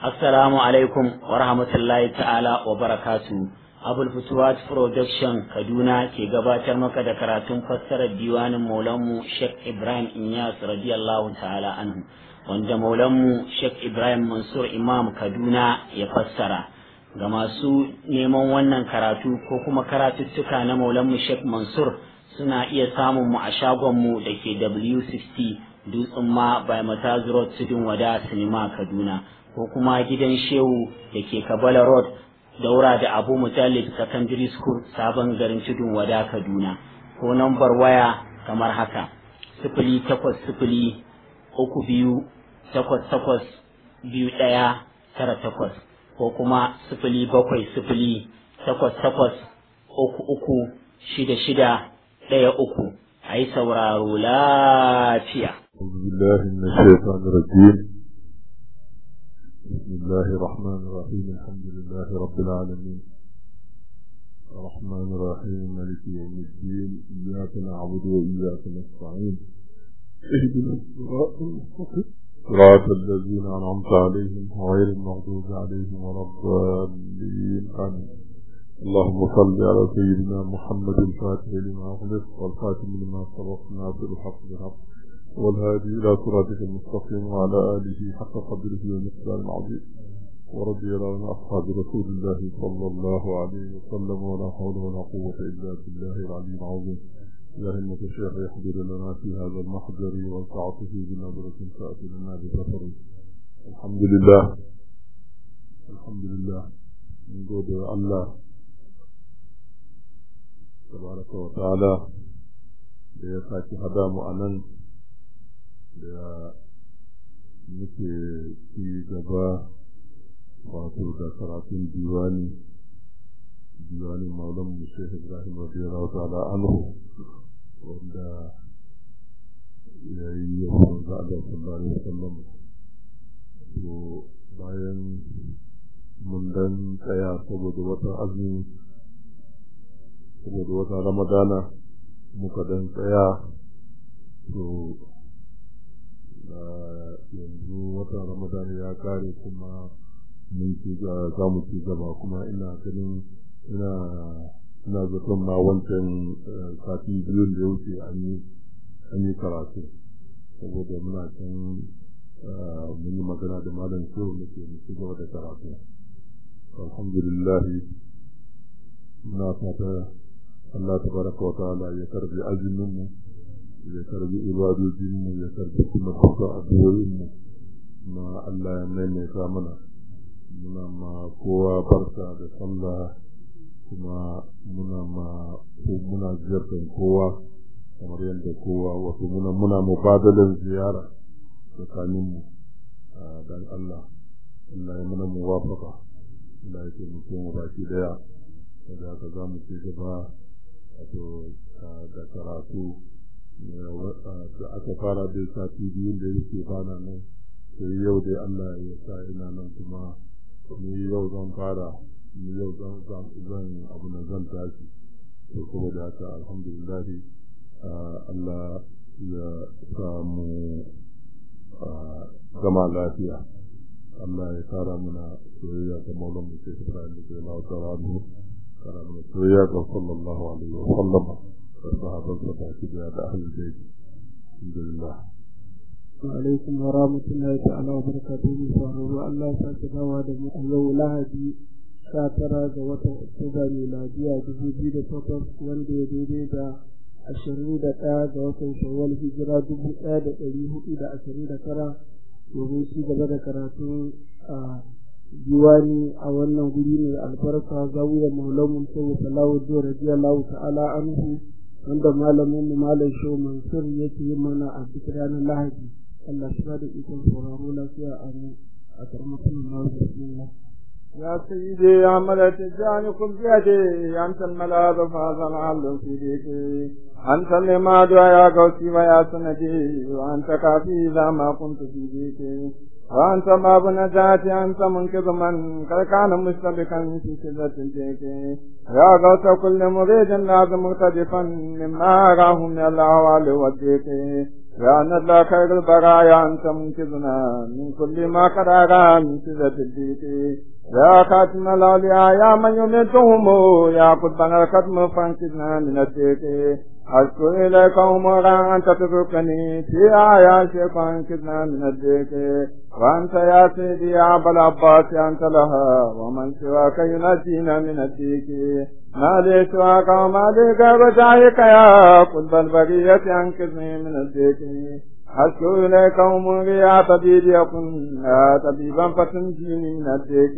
Assalamu alaikum wa rahmatullahi ta'ala wa barakatu. Abul Futuwat Production Kaduna ke gabatar maka da karatun fassarar diwanin Maulanmu Sheikh Ibrahim Inyas radiyallahu ta'ala anhu wanda Maulanmu Sheikh Ibrahim Mansur Imam Kaduna ya fassara. Ga masu neman wannan karatu ko kuma karatuttuka na Maulanmu Sheikh Mansur suna iya samun mu a shagonmu da ke W60 Dutsen ma by Mataz Road Tudun Wada Sinima Kaduna. ko kuma gidan shehu da ke kabala road daura da abu mutallib secondary school sabon garin tudun wada kaduna ko nambar waya kamar haka sifili takwas sifili uku biyu takwas takwas biyu ɗaya tara takwas ko kuma sifili bakwai sifili takwas takwas uku uku shida shida ɗaya uku a yi sauraro lafiya. بسم الله الرحمن الرحيم الحمد لله رب العالمين الرحمن الرحيم مالك يوم الدين إياك نعبد وإياك نستعين اهدنا الصراط المستقيم صراط الذين أنعمت عليهم غير المغضوب عليهم ولا الضالين آمين اللهم صل على سيدنا محمد الفاتح لما أغلق والخاتم لما سبق ناصر الحق بالحق والهادي إلى صراطك المستقيم وعلى آله حق قدره ومقدار العظيم ورضي الله عن أصحاب رسول الله صلى الله عليه وسلم ولا حول ولا قوة إلا بالله العلي العظيم يا همة الشيخ يحضر لنا في هذا المحضر وسعته بنظرة تأتي لنا بسفر الحمد لله الحمد لله من قول الله تبارك وتعالى ليساك هدام أننت da muke ci gaba wato da karatun diwani diwani maulan mushe ibrahim radiyallahu ta'ala anhu wanda ya yi yawon za a da sallallahu alaihi wasallam to bayan mun dan tsaya saboda wata azumi saboda wata ramadana muka dan tsaya to yanzu watan ramadan ya kare kuma mun ci za mu ci gaba kuma ina ganin ina ina zaton ma wancan sati biyun da ya wuce an yi an yi karatu saboda muna can mun yi magana da malam shehu da ke ci gaba da karatu alhamdulillah muna fata Allah tabaraka wa ta'ala ya karbi azumin mu ya karbi ibadojinmu ya karbi kuma kuka addu'o'inmu na Allah ya maimaita mana muna ma kowa barka da sallah kuma muna ma ko muna ziyartar kowa kamar yadda kowa wato muna muna mubadalan ziyara tsakaninmu dan Allah Allah ya mana muwafaka Allah ya taimake mu baki daya da haka za mu ci gaba wato da karatu da aka fara da sati biyun da yake bana nan sai yau dai Allah ya sa ina nan kuma ni yau zan fara ni yau zan zan abu na zan tashi to kuma da haka alhamdulillah Allah ya samu gama lafiya Allah ya kara mana soyayya ga maulan mu sai Ibrahim da Allah ta'ala mu kara mana soyayya ga sallallahu alaihi wa sallam sahabansa baki da da ahlul bayt alhamdulillah alaikum wa rahmatullahi ta'ala wa barakatuhu sauraro Allah ya sake dawa da mu a yau lahadi sha tara ga watan oktoba miladiya dubu biyu da takwas wanda ya daidai da ashirin da ɗaya ga watan shawwal hijira dubu ɗaya da ɗari hudu da ashirin da tara domin ci gaba da karatu a diwani a wannan guri mai albarka zawiyar maulamun sai salawu radiyallahu ta'ala anhu wanda malamin mu malam shehu mansur yake yi mana a duk ranar lahadi Allah shi da ikon sauraro lafiya a mu a karmatin Allah bismillah يا سيدي يا ملك الجان كن بيدي أنت الملاذ فهذا العبد في بيتي أنت الإماد يا قوسي ويا سندي وأنت كافي إذا ما كنت في بيتي وأنت باب نجاتي أنت منقذ من قد كان مشتبكا في شدة الجيك يا غوث كل مريد لازم مختلفا مما أراه من الأهوال والديك يا ندى خير البرايا أنت منقذنا من كل ما قد أرى من سدة الديك يا خاتم الأولياء يا من يميتهم يا قطبنا الختم فانقذنا من الديك أشكو إليك أمورا أنت تتركني في آياتك فانقذنا من الديك وأنت يا سيدي يا أبا العباس أنت لها ومن سواك ينجينا من الديك ما لي سواك وما لي غير ذلك يا قلب البرية أنقذني من الديك أشكو إليك أموري يا طبيب يكن يا طبيبا فتنجيني من الديك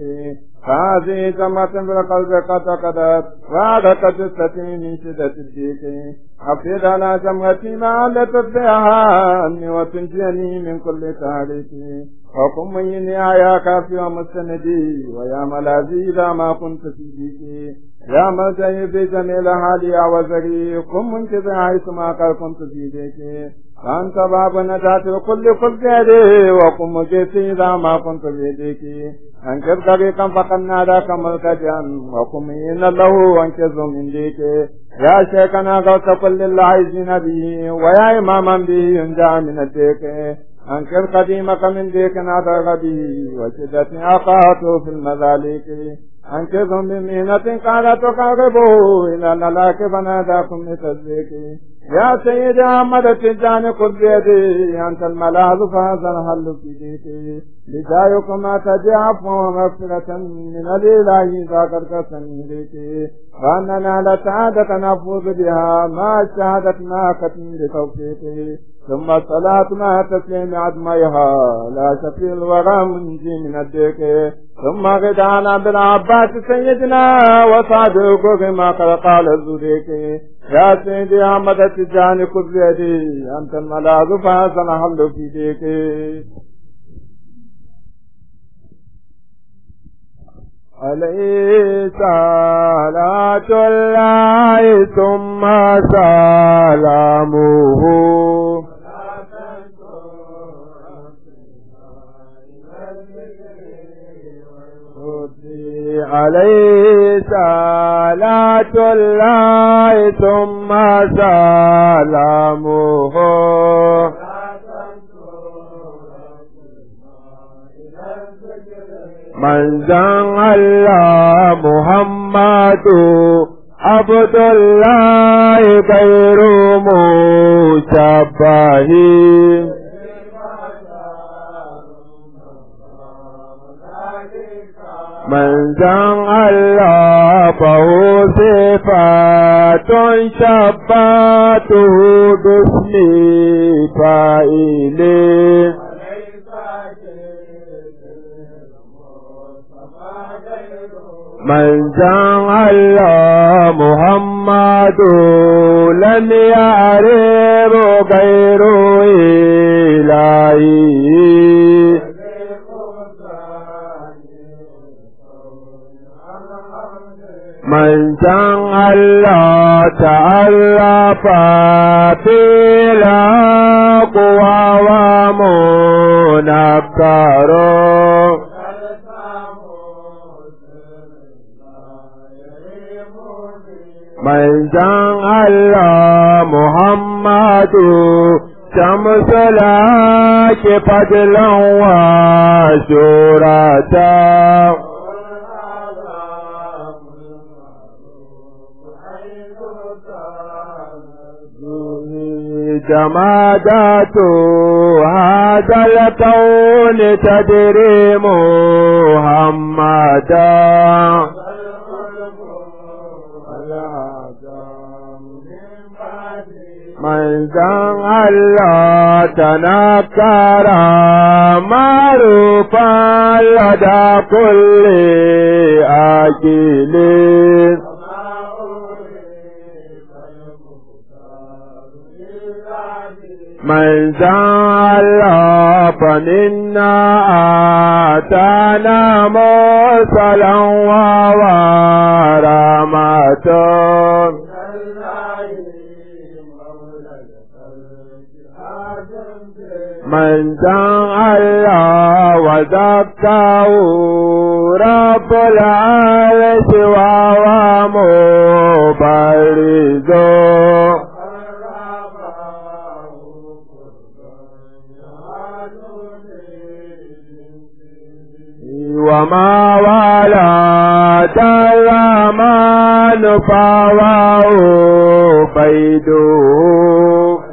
هذه جمعة في القلب قد قدت وعدت جثتي من شدة الديك حفظ على جمعتي ما علت بها عني وتنجيني من كل تاريخ وقم مني يا كافي ومستندي ويا ملاذي إذا ما كنت في ديكي يا ملجئي في جميل حالي وزري قم منكذ حيث ما قد كنت في ديكي فأنت باب نجاة كل كل غيري وقم مجيسي إذا ما كنت في ديكي أنكر طريقا فقد ناداك ملتجئا وقم إن له أنكز من ديكي يا شيخنا غوث كل العايزين به ويا إماما به ينجى من الديكي أنكر قديمك من ديك نادر به وشدة أقاته في المذاليك أنكرهم بمهنة قالت تقربوا إلى الهلاك فناداكم لتصديق يا سيدي أحمد التجاني خذ بيدي أنت الملاذ فهذا الحل في ديكي لجايكم تجي عفوا ومغفرة من الإله إذا قد قسم ديكي وأننا لسعادة نفوز بها مع الشهادة ناقة بتوفيقي ثم الصلاة مع تسليم عدميها لا شفي الورى منجي من الديك ثم غدانا بالعباس سيدنا وصادق كما قد قال الزديك يا سيدي أحمد التجاني خذ بيدي أنت الملاذ فحسن حل في ديك عليه صلاة الله ثم سلامه عليه صلاة الله ثم سلامه من زن الله محمد عبد الله غير مشبه من زن الله فهو صفات شباته باسم فائله من جعل محمد لم يعرف غير إلهي من جعل تعرف في الأقوى ومنكر من جعل محمد شمس لك فضلا وشورة جمادات هذا الكون تدري محمدا من جعل تنكر معروفا لدى كل أجل من جعل فمنا آتانا مرسلا وورمة من جعل وذكاه رب العرش وهو مبرز وما ولد الرحمن فواه بيده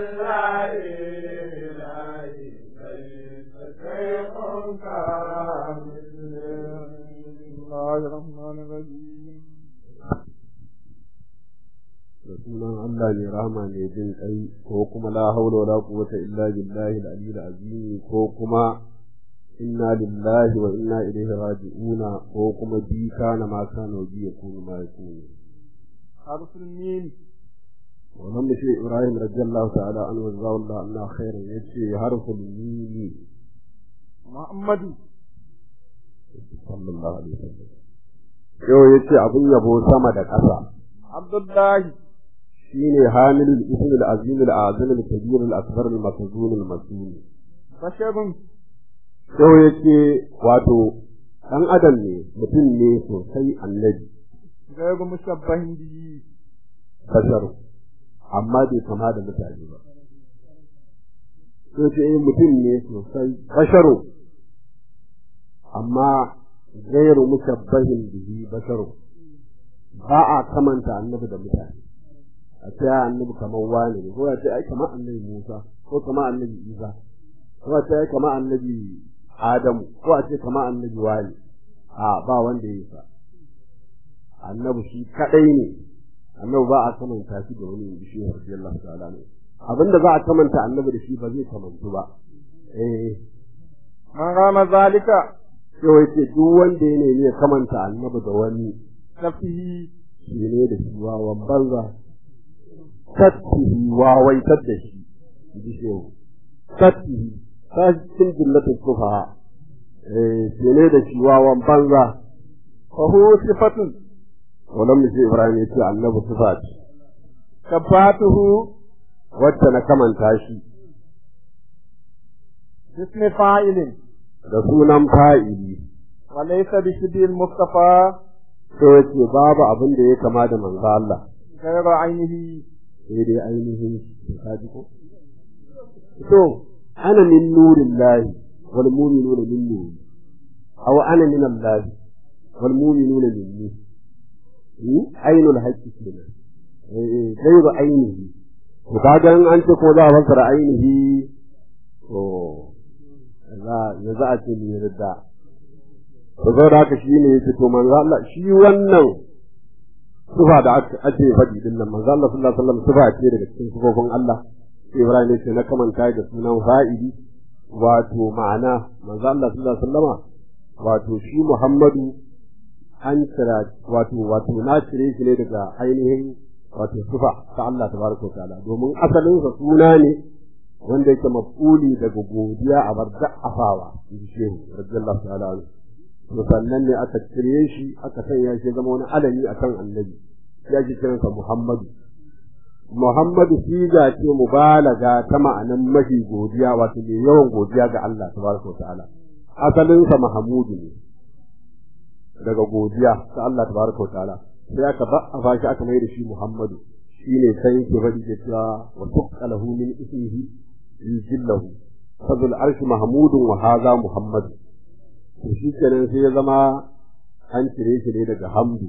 da sunan Allah ne rahama ne jin kai ko kuma la haula wala quwwata illa billahi al-aliyyil azim ko kuma inna lillahi wa inna ilaihi raji'una ko kuma bi kana ma kana wa bi yakunu ma yakunu حرف الميم wannan da shi Ibrahim radiyallahu ta'ala anhu wa zawalla Allah khairan yace harful mim محمد sallallahu alaihi wasallam yau yace abun yabo sama da ƙasa عبد الله shine hamilul ism al-azim al-azim al-kabir al-akbar al-makzun al-masum بشر yau yace wato dan adam ne mutum ne sosai annabi غير مشبه به bashar amma bai kama da mutane ba sai ce eh mutum ne sosai basharu amma gairu mushabbahin bihi basharu ba a kamanta annabi da mutane a ce ya annabi kamar wani ne ko a ce ai kamar annabi Musa ko kamar annabi Isa ko a ce ai kamar annabi Adamu ko a ce kamar annabi wani a ba wanda ya yi sa annabi shi kadai ne annabi ba a kamanta shi da wani bishi radiyallahu ta'ala ne abinda za a kamanta annabi da shi ba zai kamantu ba eh من رام ذلك sai yace duk wanda ya nemi ya kamanta annabi da wani نفسه shi ne da shi wawan banza tattihi wawaitar da shi ji shehu tattihi ta cikin jillatin kufa eh shi ne da shi wawan banza فهو صفة wannan mu Ibrahim ya ce annabi sifa ce شبهته wacce na kamanta shi باسم فاعل da sunan fa'ili وليس بشبه المصطفى to yace babu abin da ya kama da manzo Allah غير عينه sai dai ainihin kaji ko to ana min nurillahi wal mu'minuna min nuri aw ana min Allah wal mu'minuna minni hmm ainul haqqi kenan eh gairu ainihi to kaga in an ce ko za a fassara ainihi to za ya za a ce ni yarda to da haka shine yace to manzo Allah shi wannan sufa da ake faɗi din nan manzo Allah sallallahu alaihi wasallam sufa ce daga cikin sufofin Allah Ibrahim ne ce na kamanta da sunan fa'ili wato ma'ana manzo Allah sallallahu alaihi wasallama wato shi Muhammadu an kira wato wato na cire shi ne daga ainihin wato sufa ta Allah tabaraka wa ta'ala domin asalin sa suna ne wanda yake mafuli daga godiya a bar da'afawa in shehu radiyallahu ta'ala anhu to sannan ne aka cire shi aka sanya shi zama wani alami akan annabi ya ji kiransa Muhammadu Muhammadu siga ce mubalaga ta ma'anan mafi godiya wato mai yawan godiya ga Allah tabaraka wa ta'ala asalinsa Mahamudu ne daga godiya ta Allah tabaraka wa ta'ala sai aka ba a fashi aka mai da shi Muhammadu shine sai yake faɗi da cewa wa tuqalahu min ismihi yujillahu fadul arshi mahmudun wa hadha muhammadu to shi kenan sai ya zama an cire shi ne daga hamdu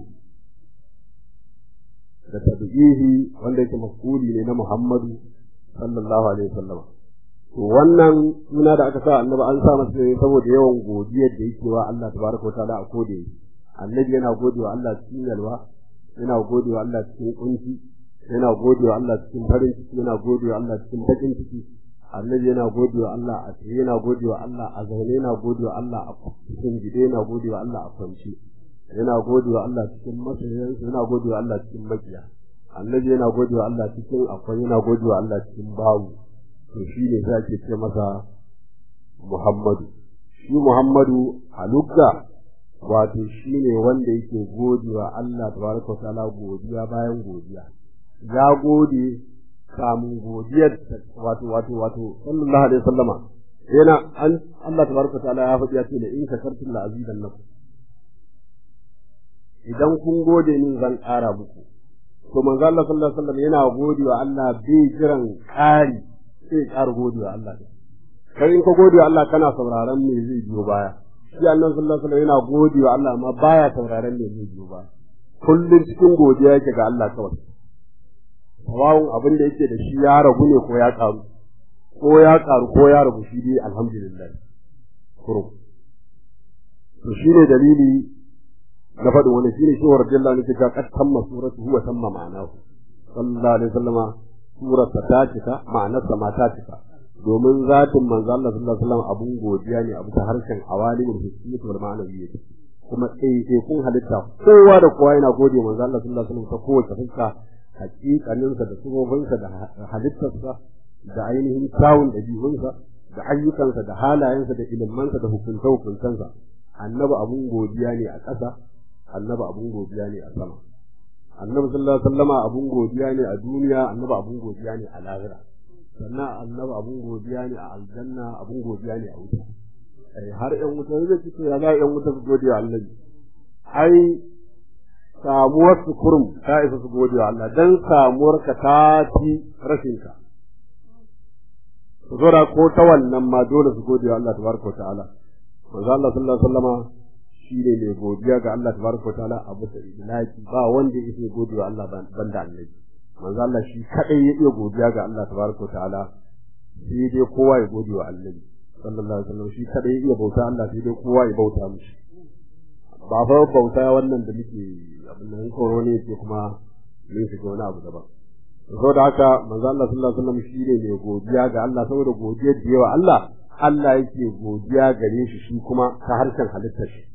da tabi'ihi wanda yake mafuli ne na Muhammadu sallallahu alaihi wasallam to wannan suna da aka sa annabi an sa masa ne saboda yawan godiyar da yake wa Allah tabaraka wataala a kode annabi yana godewa Allah cikin yalwa yana godewa Allah cikin kunci yana godewa Allah cikin farin ciki yana godewa Allah cikin bakin ciki annabi yana godewa Allah a tsaye yana godewa Allah a zaune yana godewa Allah a cikin gide yana godewa Allah a kwanci yana godewa Allah cikin masoyansa yana godewa Allah cikin makiya annabi yana godewa Allah cikin akwai yana godewa Allah cikin bawu to shi ne za ke ce masa Muhammadu shi Muhammadu a lugga wato shi ne wanda yake godewa Allah tabaraka wa ta'ala godiya bayan godiya ya gode kamun godiyar wato wato wato sallallahu alaihi wasallama yana an Allah tabaraka wa ta'ala ya faɗi ya ce la in shakartum la azidannakum idan kun gode min zan ƙara muku to manzo Allah sallallahu alaihi wasallam yana godewa Allah bai jiran ƙari sai ƙara godewa Allah kai in ka godewa Allah kana sauraron me zai biyo baya shi annabi sallallahu alaihi wasallam yana gode wa Allah amma baya sauraron me zai biyo ba kullum cikin godiya yake ga Allah kawai sawawun abin da yake da shi ya ragu ne ko ya karu ko ya karu ko ya rabu shi dai alhamdulillah kurum to shine dalili na faɗin wani shine shi wa radiyallahu anhu ta kad tamma suratu huwa tamma ma'anahu sallallahu alaihi wasallama surarsa ta cika ma'anarsa ma ta cika domin zatin manzo Allah sallallahu alaihi wasallam abun godiya ne abu ta harshen awalimul hissiyyah wal ma'nawiyyah kuma sai sai kun halitta kowa da kowa yana gode manzo Allah sallallahu alaihi wasallam ta kowace fuska hakikaninsa da sufofinsa da halittarsa da ainihin kyawun ɗabi'unsa da ayyukansa da halayensa da ilimansa da hukunta hukuntansa annabi abun godiya ne a ƙasa annabi abun godiya ne a sama annabi sallallahu alaihi wasallama abun godiya ne a duniya annabi abun godiya ne a lahira sannan annabi abun godiya ne a aljanna abun godiya ne a wuta ai har ƴan wuta zai ce ya za ƴan wuta su gode wa Allah ai samuwar su kurum ta isa su gode wa Allah dan samuwar ka ta fi rashin ka su zora ko ta wannan ma dole su gode wa Allah tabaraka wa ta'ala manzo Allah sallallahu alaihi wasallama shi ne mai godiya ga Allah tabaraka wa ta'ala a bisa idlaki ba wanda yake gode wa Allah banda annabi manzo Allah shi kadai ya iya godiya ga Allah tabaraka wa ta'ala sai dai kowa ya gode wa annabi sallallahu alaihi wasallam shi kadai ya iya bauta Allah sai dai kowa ya bauta mishi ba fa bauta wannan da muke abin nan koro ne ke kuma mun shiga wani abu daban saboda haka manzo Allah sallallahu alaihi wasallam shi ne mai godiya ga Allah saboda godiyar da yawa Allah Allah yake godiya gare shi shi kuma ta harshen halittar shi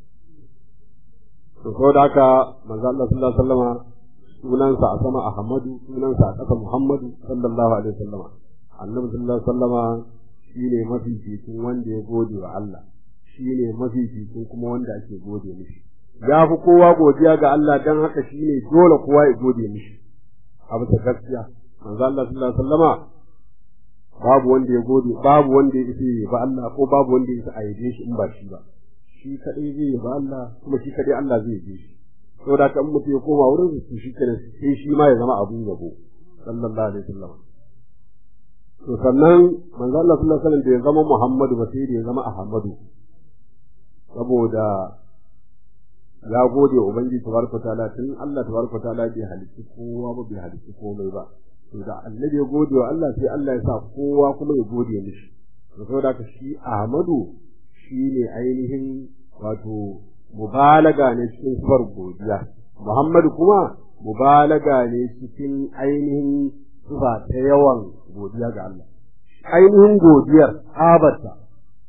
to saboda haka manzo Allah sallallahu alaihi wasallama sunansa a sama Ahmadu sunansa a ƙasa Muhammadu sallallahu alaihi wasallama annabi sallallahu alaihi wasallama shine mafi fitin wanda ya gode wa Allah shine mafi fitin kuma wanda ake gode mishi ya fi kowa godiya ga Allah dan haka shine dole kowa ya gode mishi abu ta gaskiya manzo Allah sallallahu alaihi wasallama babu wanda ya gode babu wanda ya isa ba Allah ko babu wanda ya isa a yabe shi in ba shi ba shi kadai zai ba Allah kuma shi kadai Allah zai yabe shi saboda kan mutum ya koma wurin su shi kenan sai shi ma ya zama abun yabo sallallahu alaihi wasallam to sannan manzo Allah sallallahu alaihi wasallam da ya zama Muhammadu ba sai da ya zama Ahmadu saboda ya gode wa ubangiji tabaraka taala tun Allah tabaraka taala bai halitta kowa ba bai halitta komai ba to da annabi ya gode wa Allah sai Allah ya sa kowa kuma ya gode mishi to saboda ka shi Ahmadu shine ainihin wato mubalaga ne cikin sifar godiya Muhammadu kuma mubalaga ne cikin ainihin sifa ta yawan godiya ga Allah ainihin godiyar abarta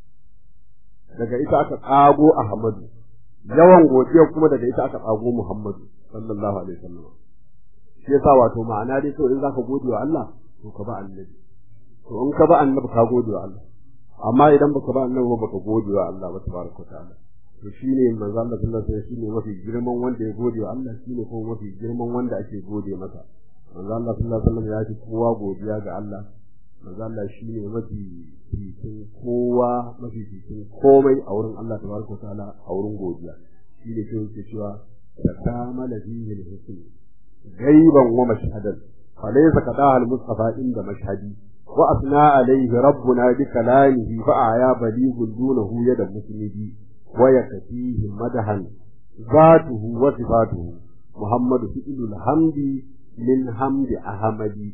daga ita aka tsago Ahmadu yawan godiyar kuma daga ita aka tsago Muhammadu sallallahu alaihi wasallam shi yasa wato ma'ana dai to in zaka gode wa Allah to ka ba annabi to in ka ba annabi ka gode wa Allah amma idan baka ba annabi ba ka gode wa Allah ba tabaraka ta'ala to shine manzo Allah sallallahu alaihi wasallam shine mafi girman wanda ya gode wa Allah shine kuma mafi girman wanda ake gode masa manzo Allah sallallahu alaihi wasallam ya ji kowa godiya ga Allah manzo Allah shine mafi fitin kowa mafi fitin komai a wurin Allah tabaraka ta'ala a wurin godiya shine shi yake cewa takamala fihi al-husn gaiban wa mashhadan falaysa qadaha al-mustafa inda mashhadi wa asna alayhi rabbuna bi kalamihi fa aya balighun dunahu yada musnidi wa yakfihi madahan ذاته وصفاته محمد فئل الحمد من حمد أحمدي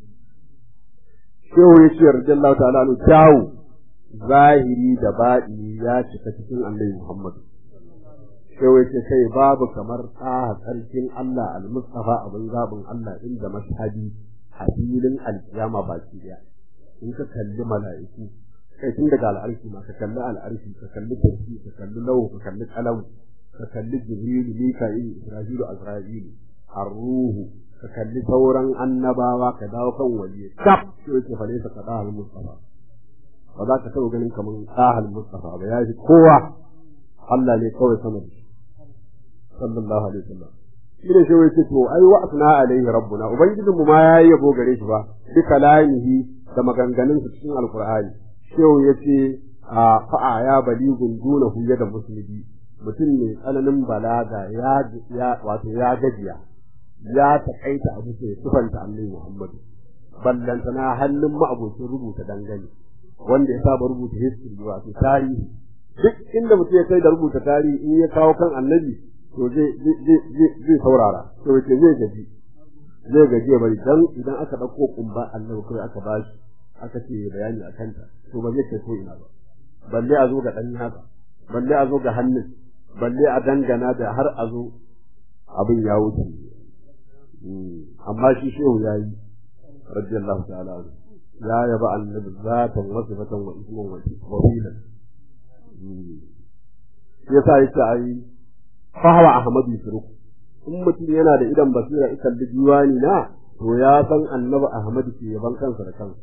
shehu ya ce radiyallahu ta'ala anhu kyawu zahiri da baɗi ya cika cikin annabi Muhammad shehu ya ce kai babu kamar tsaha tsarkin Allah al-Mustafa abin zabin Allah inda mashhadi a filin alkiyama baki daya in ka kalli mala'iku kai tun daga al'arshi ma ka kalli al'arshi ka kalli kursi ka kalli lawu ka kalli qalam ka kalli jibril mika'il isra'ilu azra'ilu ar-ruhu ka kalli sauran annabawa ka dawo kan waliyi kaf sai yake fare ka kada al mustafa ba za ka taɓa ganin kamar sahal mustafa ba ya ji kowa Allah ne kawai sama da sallallahu alaihi wasallam shi ne shi yake to ai wa asna alaihi rabbuna ubangijinmu ma yayi yabo gare shi ba bi kalamihi da maganganun su cikin alqur'ani shehu yace a fa'a ya baligun dunahu da musulmi mutum mai tsananin balaga ya wato ya gajiya ya taƙaita abu sai sufanta annabi Muhammadu ballanta na hannun ma'abocin rubuta dangane wanda ya saba rubuta history wato tarihi duk inda mutum ya kai da rubuta tarihi in ya kawo kan annabi to zai zai saurara to yace zai gaji zai gaji ya bari dan idan aka dauko kumba annabi kai aka bashi aka ce bayani a kanta to ba zai kai ko ina ba balle a zo ga dan haka balle a zo ga hannun balle a dangana da har a zo abin ya wuce amma shi shehu ya yi radiyallahu ta'ala ya yaba annabi zatan wasu fatan wa isman wa filan yasa yake ai fahawa ahmadu yusruk in mutum yana da idan basira ikan da diwani na to ya san annabi ahmadu ke yaban kansa da kansa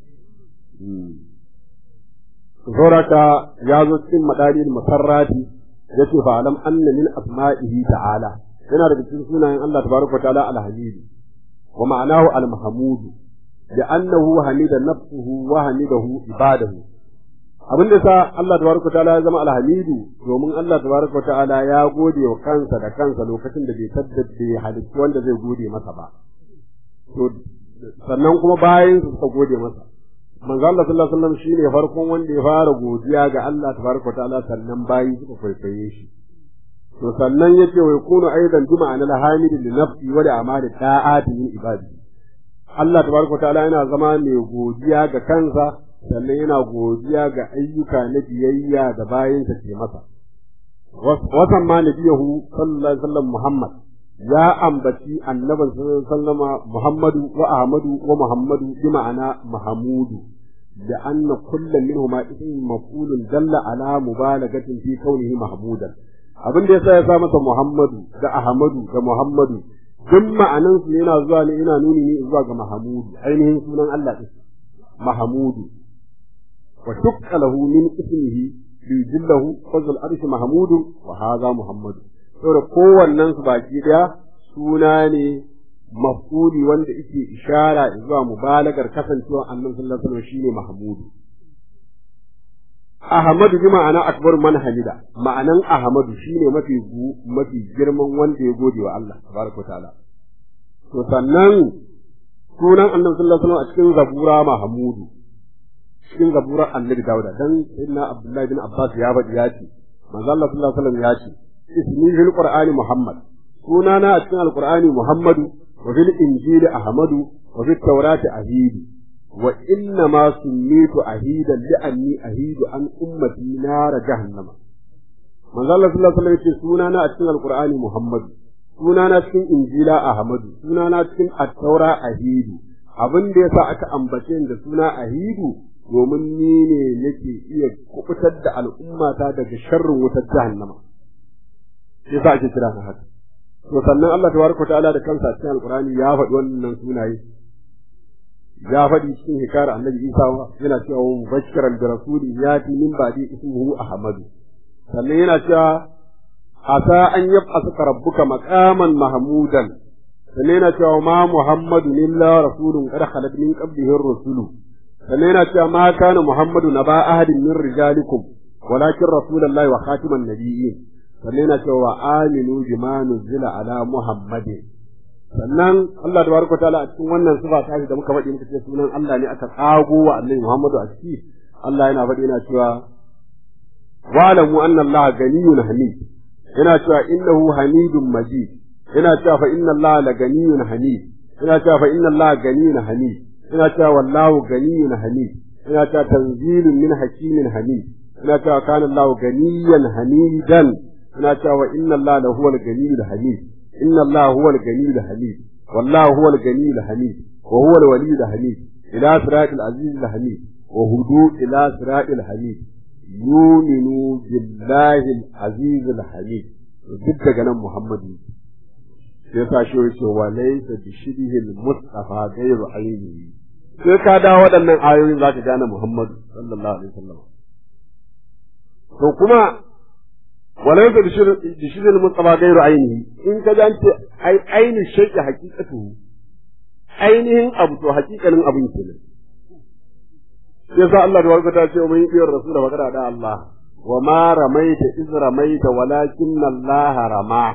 Zoraka ya zo cikin madalil masarrati yace fa alam anna min asma'ihi ta'ala yana daga cikin sunayen Allah tabaraka ta'ala al-hamid wa ma'anahu al-mahmud da annahu hamida nafsuhu wa hamidahu ibadahu abin da sa Allah tabaraka ta'ala ya zama al-hamidu domin Allah tabaraka ta'ala ya gode wa kansa da kansa lokacin da bai taddade halittu wanda zai gode masa ba to sannan kuma bayan su suka gode masa manzo Allah sallallahu alaihi wasallam shine farkon wanda ya fara godiya ga Allah tabaraka ta'ala sannan bayi suka kwaikwaye shi to sannan yace wa yakunu aidan juma'a na hamid li nafsi wa li amali ta'ati min ibadi Allah tabaraka ta'ala yana zama mai godiya ga kansa sannan yana godiya ga ayyuka na biyayya da bayinsa ke masa wasan ma nabiyahu sallallahu alaihi wasallam Muhammad ya ambaci annabin sallallahu Muhammadu wa Ahmadu wa Muhammadu bi ma'ana Mahamudu da anna kullum minhuma ismun maf'ulun dalla ala mubalagatin fi kaunihi mahmudan abin da yasa ya sa masa Muhammadu da Ahmadu da Muhammadu duk ma'anan su yana zuwa ne ina nuni ne zuwa ga Mahamudu ainihin sunan Allah din Mahamudu wa dukka lahu min ismihi li jillahu fazl arsh mahmudun wa hadha muhammadu saboda kowannen su baki daya suna ne maf'uli wanda yake ishara zuwa mubalagar kasancewa annabi sallallahu alaihi wasallam shine mahmudu Ahmadu bi ma'ana akbar man hamida ma'anan Ahmadu shine mafi mafi girman wanda ya gode wa Allah tabaraka ta'ala to sannan sunan annabi sallallahu alaihi wasallam a cikin zabura mahmudu cikin zaburar annabi Dawuda dan sayyidina Abdullahi bin Abbas ya faɗi ya ce manzo Allah sallallahu alaihi wasallam ya ce ismi fil qur'ani Muhammad sunana a cikin alqur'ani Muhammadu wa fil injili Ahmadu wa fit tawrati Ahidu wa inna ma summitu ahidan li anni ahidu an ummati nar jahannama manzo Allah sallallahu alaihi wasallam ya ce sunana a cikin alqur'ani Muhammadu sunana cikin injila Ahmadu sunana cikin at-taura Ahidu abin da yasa aka ambace da suna Ahidu domin ni ne nake iya kubutar da al'ummata daga sharrin wutar jahannama sai sa ake kira na haka to sannan Allah tabaraka ta'ala da kansa a cikin alqur'ani ya faɗi wannan sunaye ya faɗi cikin hikayar annabi Isa yana cewa mubashiran bi rasuli yati min ba'di ismuhu ahmadu sannan yana cewa asa an yab'asuka rabbuka maqaman mahmudan sannan yana cewa ma muhammadu illa rasulun qad khalat min qablihi ar-rusulu sannan yana cewa ma kana Muhammadu na ba ahadin min rijalikum walakin rasulullahi wa khatiman nabiyyin sannan yana cewa wa aminu bima nuzila ala Muhammadin sannan Allah tabaraka taala a cikin wannan sifa ta da muka faɗi muka ce sunan Allah ne aka tsago wa Annabi Muhammadu a ciki Allah yana faɗi yana cewa wa'lamu anna Allah ganiyun hamid yana cewa innahu hamidun majid yana cewa fa inna Allah la ganiyun hamid yana cewa fa inna Allah ganiyun hamid ina cewa wallahu ganiyun hamid ina cewa tanzilun min hakimin hamid ina cewa kana Allah ganiyan hamidan ina cewa wa inna Allah la huwal ganiyul hamid inna Allah huwal ganiyul hamid wallahu huwal ganiyul hamid wa huwal waliyul hamid ila siratil azizil hamid wa hudu ila siratil hamid yuminu billahi al-azizil hamid duk daga nan Muhammadu sai sa shi yake wa laysa bi shibhil mustafa ghayru ainihi sai ka da waɗannan ayoyin zaka gane Muhammadu sallallahu alaihi wasallam to kuma wa laysa bi shibhil mustafa ghayru ainihi in ka ga ce ai aini shay'i haqiqatu ainihin abu to haqiqanin abin kenan sai sa Allah da ta ce mun yi biyar rasul da magana da Allah wa ma ramaita iz ramaita walakinna Allah rama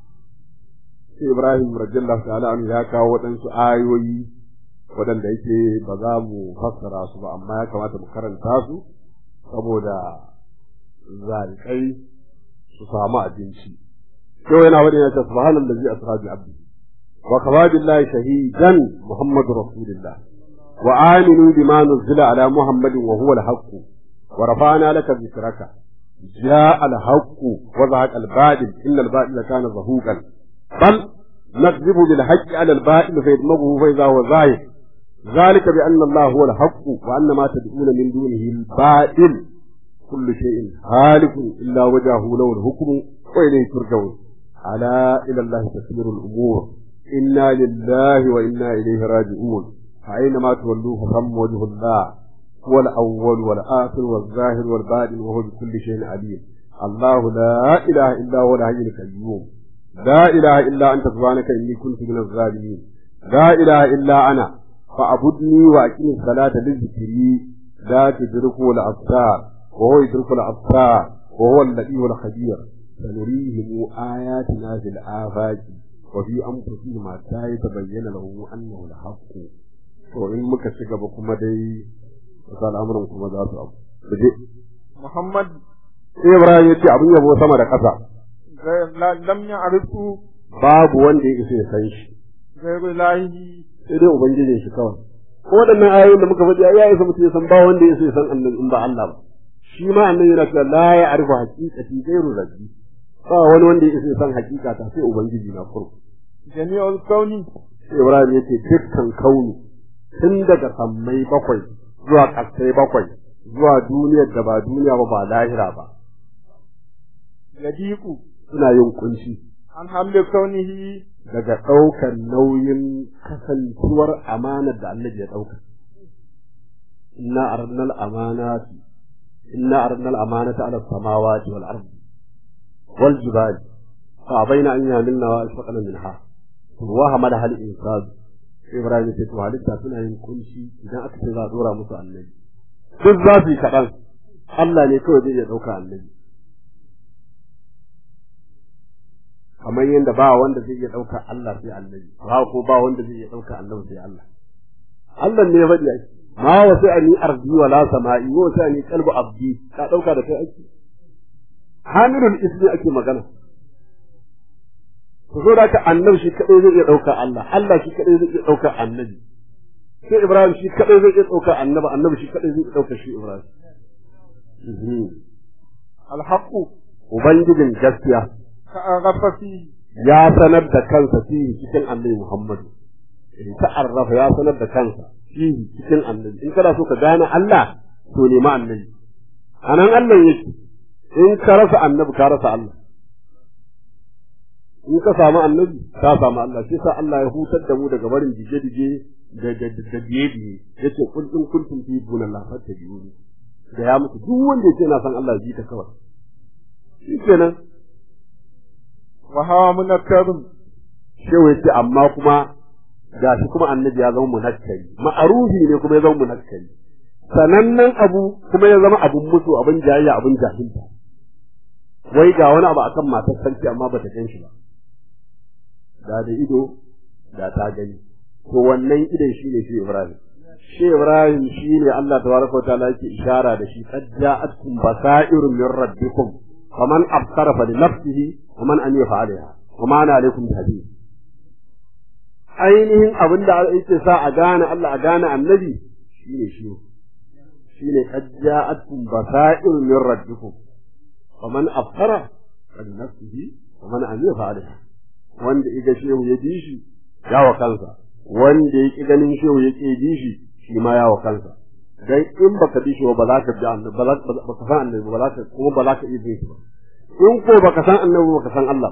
sai Ibrahim radiyallahu ta'ala anhu ya kawo waɗansu ayoyi waɗanda yake ba za mu fassara su ba amma ya kamata mu karanta su saboda zalikai su samu abinci yau yana wani ya ce subhanallazi asra bi abdi wa kafa billahi shahidan muhammadu rasulillah wa aminu bima nuzila ala muhammadin wa huwa al-haqq wa rafa'na laka dhikraka جاء الحق وزهق الباطل إن الباطل كان زهوقا بل نكذب بالحق على الباطل فيدمغه فإذا هو زاهق ذلك بأن الله هو الحق وأن ما تدعون من دونه الباطل كل شيء هالك إلا وجهه له الحكم وإليه ترجعون ألا إلى الله تسير الأمور إنا لله وإنا إليه راجعون فأينما تولوه فثم وجه الله هو الأول والآخر والظاهر والباطن وهو بكل شيء عليم الله لا إله إلا هو الحي القيوم لا إله إلا أنت سبحانك إني كنت من الظالمين لا إله إلا أنا فاعبدني وأقم الصلاة لذكري لا تدركه الأبصار وهو يدرك الأبصار وهو اللطيف الخبير سنريهم آياتنا في الآفاق وفي أنفسهم حتى يتبين له أنه الحق وإن مكشك بكم دي wasu al'amuran kuma za su abu. Daje. Muhammad Sai Ibrahim ya ce abin yabo sama da ƙasa. lam ya arifu Babu wanda ya isa ya san shi. gairu lahi Sai dai Ubangijin shi kawai. Ko waɗannan ayoyin da muka faɗi ya isa mutum ya san ba wanda ya isa ya san annabi in ba Allah ba. Shi ma annabi yana cewa la ya arifu haqiqati gairu rabbi. Ba wani wanda ya isa ya san haqiqa ta sai Ubangiji na farko. jami'ul kauni Sai Ibrahim ya ce dukkan kauni tun daga sammai bakwai zuwa ƙasai bakwai zuwa duniyar da ba duniya ba ba lahira ba yadiku suna yin kunshi an hamle kaunihi daga ɗaukar nauyin kasantuwar amanar da Allah ya ɗauka inna arnal amanati inna arnal amanata ala samawati wal ardi wal jibali fa baina an yamilna wa ashfaqna minha wa hamala hal insan Ibrahim ce to halitta suna yin kunshi idan aka ce za a dora musu annabi duk za su yi kaɗan Allah ne kawai zai iya ɗauka annabi kamar yadda ba wanda zai iya ɗauka Allah sai annabi ba ko ba wanda zai iya ɗauka annabi sai Allah Allah ne ya faɗi ake ma wa sai ani ardi wa la sama'i wa sai ani qalbu abdi ka ɗauka da kai ake hamilul ismi ake magana ku zo da ka annabi shi kadai zai iya ɗauka Allah Allah shi kadai zai iya ɗauka annabi sai Ibrahim shi kadai zai iya ɗauka annabi annabi shi kadai zai iya ɗauka shi Ibrahim alhaqu ubangijin gaskiya ka arrafa fi ya sanar da kansa fihi cikin annabi Muhammad in ta'arrafa ya sanar da kansa fihi cikin annabi in kana so ka gane Allah to nemi annabi anan Allah yake in ka rasa annabi ka rasa Allah in ka samu annabi ka samu Allah shi sa Allah ya hutar da mu daga barin dige-dige da da da biye-biye yace kul in kuntum fi dunallah fattabi'uni da ya mutu duk wanda yake na san Allah ji ta kawai shi kenan wa hawa munakkarun shehu yace amma kuma gashi kuma annabi ya zama munakkari ma'arufi ne kuma ya zama munakkari sanannen abu kuma ya zama abun mutu abin jayayya abin jahilta wai ga wani abu akan matar sarki amma bata gan shi ba da da ido da ta gani to wannan idon shi ne shi Ibrahim shi Ibrahim shi ne Allah tabaraka wa ta'ala yake ishara da shi qad ja'atkum basairun min rabbikum faman absara fa li nafsihi wa man amiya fa alaiha wa ma ana alaikum bihafiz ainihin abin da yake sa a gane Allah a gane annabi shine shi shine qad ja'atkum basairun min rabbikum faman absara fa li nafsihi wa man amiya fa alaiha wanda iga shehu ya ji shi ya wa kansa wanda ya ki ganin shehu ya ki ji shi shi ma ya wa kansa dan in baka bi shi ba za ka bi annabi ba za ka san annabi ba za ka kuma ba za ka iya bin shi ba in ko baka san annabi baka san Allah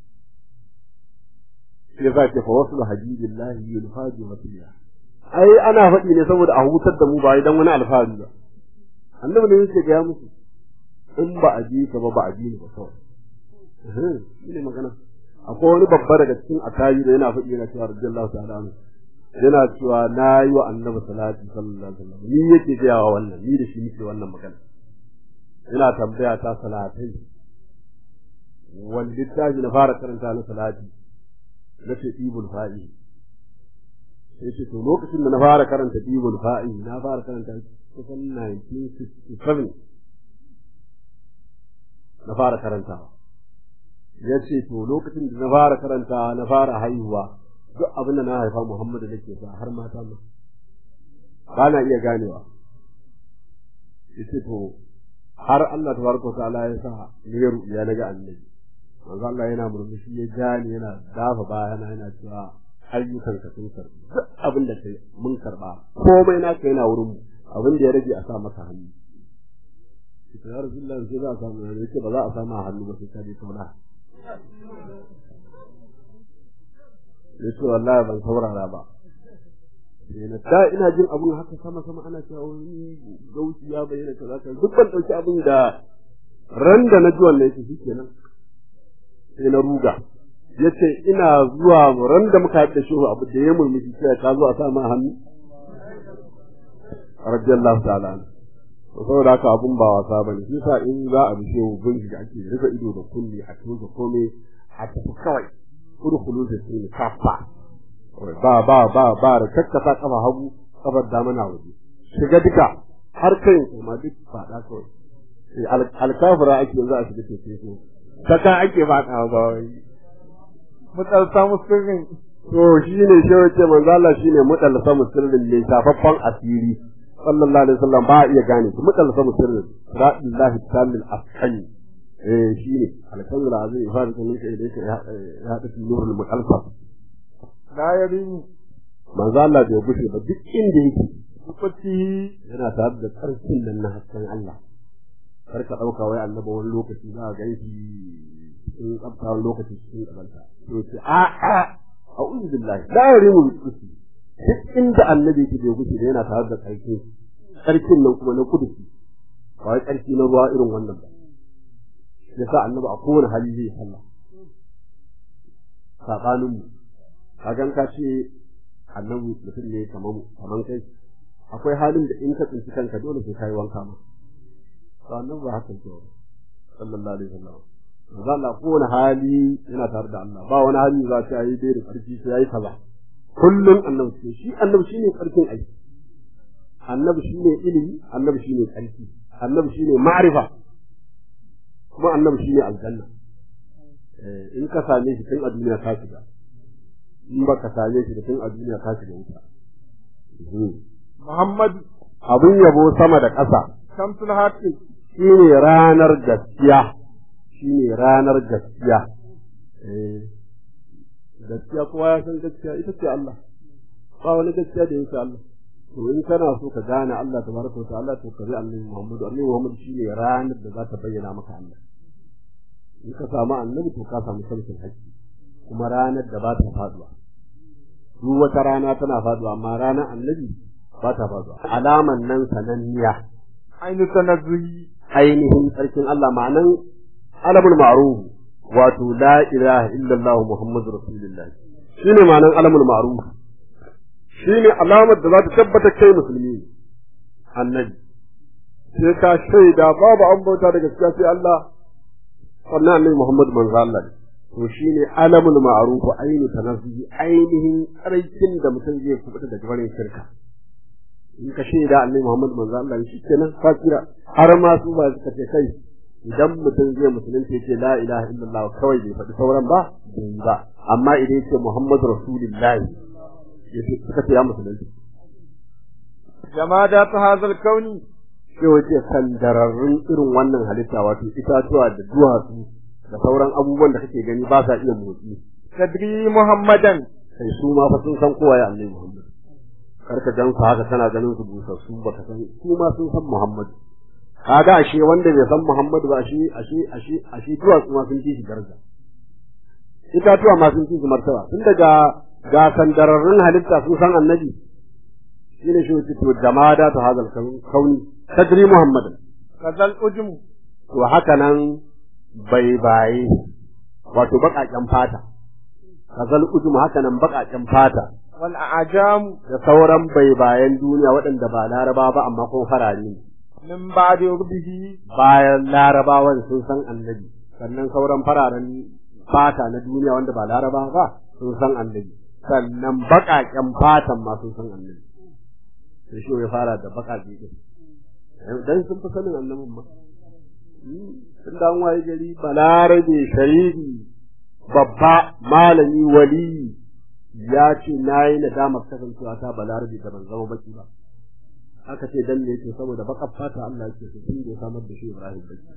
sai za ka fa wasu habibillahi yulfadi wasiya ai ana faɗi ne saboda a hutar da mu ba idan wani alfahari ba annabi ne yake ga musu in ba a ji ka ba ba a ji ni ba kawai shi ne magana akwai wani babba daga cikin atayi da yana faɗi yana cewa radiyallahu ta'ala anhu yana cewa na yi wa annabi salati sallallahu alaihi wasallam ni yake gaya wa wannan ni da shi nake wannan magana ina tambaya ta salatai wani littafi na fara karanta na salati na ce ibul fa'i sai ce to lokacin da na fara karanta ibul fa'i na fara karanta kusan 1967 na fara karantawa ya ce to lokacin da na fara karantawa na fara haihuwa duk abin da na haifa Muhammadu nake sa har mata ma ba na iya ganewa yace to har Allah tabaraka ta'ala ya sa ni ya ruya naga annabi manzo Allah yana murmushi ya gani yana dafa bayana yana cewa ayyukan ka sun karbi duk abin da kai mun karba komai naka yana wurin mu abin da ya rage a sa maka hannu ita ya rasulullahi sai za a samu hannu yace ba za a samu hannu ba sai ka je kauna yace wallahi ban saurara ba da ina jin abun haka sama sama ana cewa wani gauci ya bayyana kaza kaza duk ban dauki abin da ran da na ji wannan yake shikenan sai na ruga yace ina zuwa ran da muka haɗa shi abu da ya murmushi sai ka zo a sa ma hannu radiyallahu ta'ala saboda haka abun ba wasa bane shi sa in za a bishe bin da ake rufe ido da kulli a tuka komai a tafi kawai kurkulu da su kafa ba ba ba ba da kakkasa kafa hagu kafar dama na waje shiga duka har kai kuma duk fada kawai alkafira ake yanzu a shiga teku ko saka ake fada ba wai mutalsa musulmin to shine shi wace manzo Allah shine mutalsa musulmin ne shafaffan asiri sallallahu alaihi wasallam ba iya gane shi mutalsa musulmin radillahi tamil afkani eh shine alkamul azim ifadu kun kai da yake ya hada nurul mutalsa la yarini manzo Allah bai gushe ba duk inda yake kutti yana tare da karfin nan na hasken Allah kar ka dauka wai annabi wani lokaci za ka ganshi in tsafta wani lokaci cikin kabanta to ce a a a'udhu billahi la yarimu kutti duk inda annabi yake bai gushe yana tare da karfin karfin nan kuma na kudusi ba wai karfi na ruwa irin wannan ba yasa annabi a kowane hali zai sallah sabanin mu kagan ka ce annabi mutum ne kaman kaman kai akwai halin da in ka tsinci kanka dole sai kai wanka ma to annabi ba haka ke sallallahu alaihi wasallam manzo Allah kowane hali yana tare da Allah ba wani hali za ta yi dai da karfi sai yayi kaza kullum annabi ce shi annabi shine karfin aiki annabi shine ilimi annabi shine karfi annabi shine ma'rifa kuma annabi shine aljanna in ka same shi tun a duniya ka shiga in ba ka same shi da tun a duniya ka shiga wuta Muhammad abin yabo sama da ƙasa Shamsul Haqqi shine ranar gaskiya shine ranar gaskiya eh gaskiya kowa ya san gaskiya ita ce Allah ba wani gaskiya da yake Allah to in kana so ka gane Allah tabaraka wa ta'ala to ka bi annabi Muhammad annabi Muhammad shine ranar da za ta bayyana maka Allah in ka samu annabi to ka samu sarkin haƙƙi kuma ranar da ba ta faduwa duk wata rana tana faduwa amma ranar annabi ba ta faduwa alaman nan sananniya ainu tanazzuhi ainihin sarkin Allah ma'anan alamul ma'ruf wato la ilaha illallah muhammadur rasulullah shine ma'anan alamul ma'ruf shine alamar da za ta tabbata kai musulmi annabi sai ka shaida babu an bauta da gaskiya sai Allah sannan annabi Muhammad manzo Allah ne to shine alamul ma'ruf ainu tanazzuhi ainihin tsarkin da mutum zai kubuta daga barin shirka in ka shaida annabi Muhammad manzo Allah shi kenan ka kira har ma su ba suka ce kai idan mutum zai musulunta yace la ilaha illallah kawai bai faɗi sauran ba bai ba amma idan yace Muhammad rasulullahi yace suka ce ya musulunta jama'a ta hazal kauni sai wace sandararrun irin wannan halitta wato itatuwa da duwatsu da sauran abubuwan da kake gani ba sa iya motsi tadri muhammadan sai su ma fa sun san kowa ya annabi Muhammad kar ka gansu haka kana ganin su busassu baka san su ma sun san Muhammad kaga ashe wanda bai san Muhammad ba ashe ashe ashe ashe duwatsu ma sun ci shi daraja itatuwa ma sun ci shi martaba tun daga ga sandararrun halitta sun san annabi shine shi wuce to jama'a ta hazal kauni tadri muhammadan kazal ujmu to haka nan bai baye wato baƙaƙen fata kazal ujmu haka nan baƙaƙen fata wal a'jam da sauran bai bayan duniya waɗanda ba laraba ba amma kuma farare ne min ba'di rubbihi bayan larabawan sun san annabi sannan sauran fararen fata na duniya wanda ba laraba ba sun san annabi sannan baƙaƙen fatan ma sun san annabi sai shi ya fara da baƙaƙe din dan sun fi sanin annabin ma tun da an waye gari balarabe shari'i babba malami wali ya ce na yi nadamar kasancewa ta balarabe da ban zama baki ba aka ce dan ne yake saboda bakar fata Allah yake so tun da ya samar da shi Ibrahim baki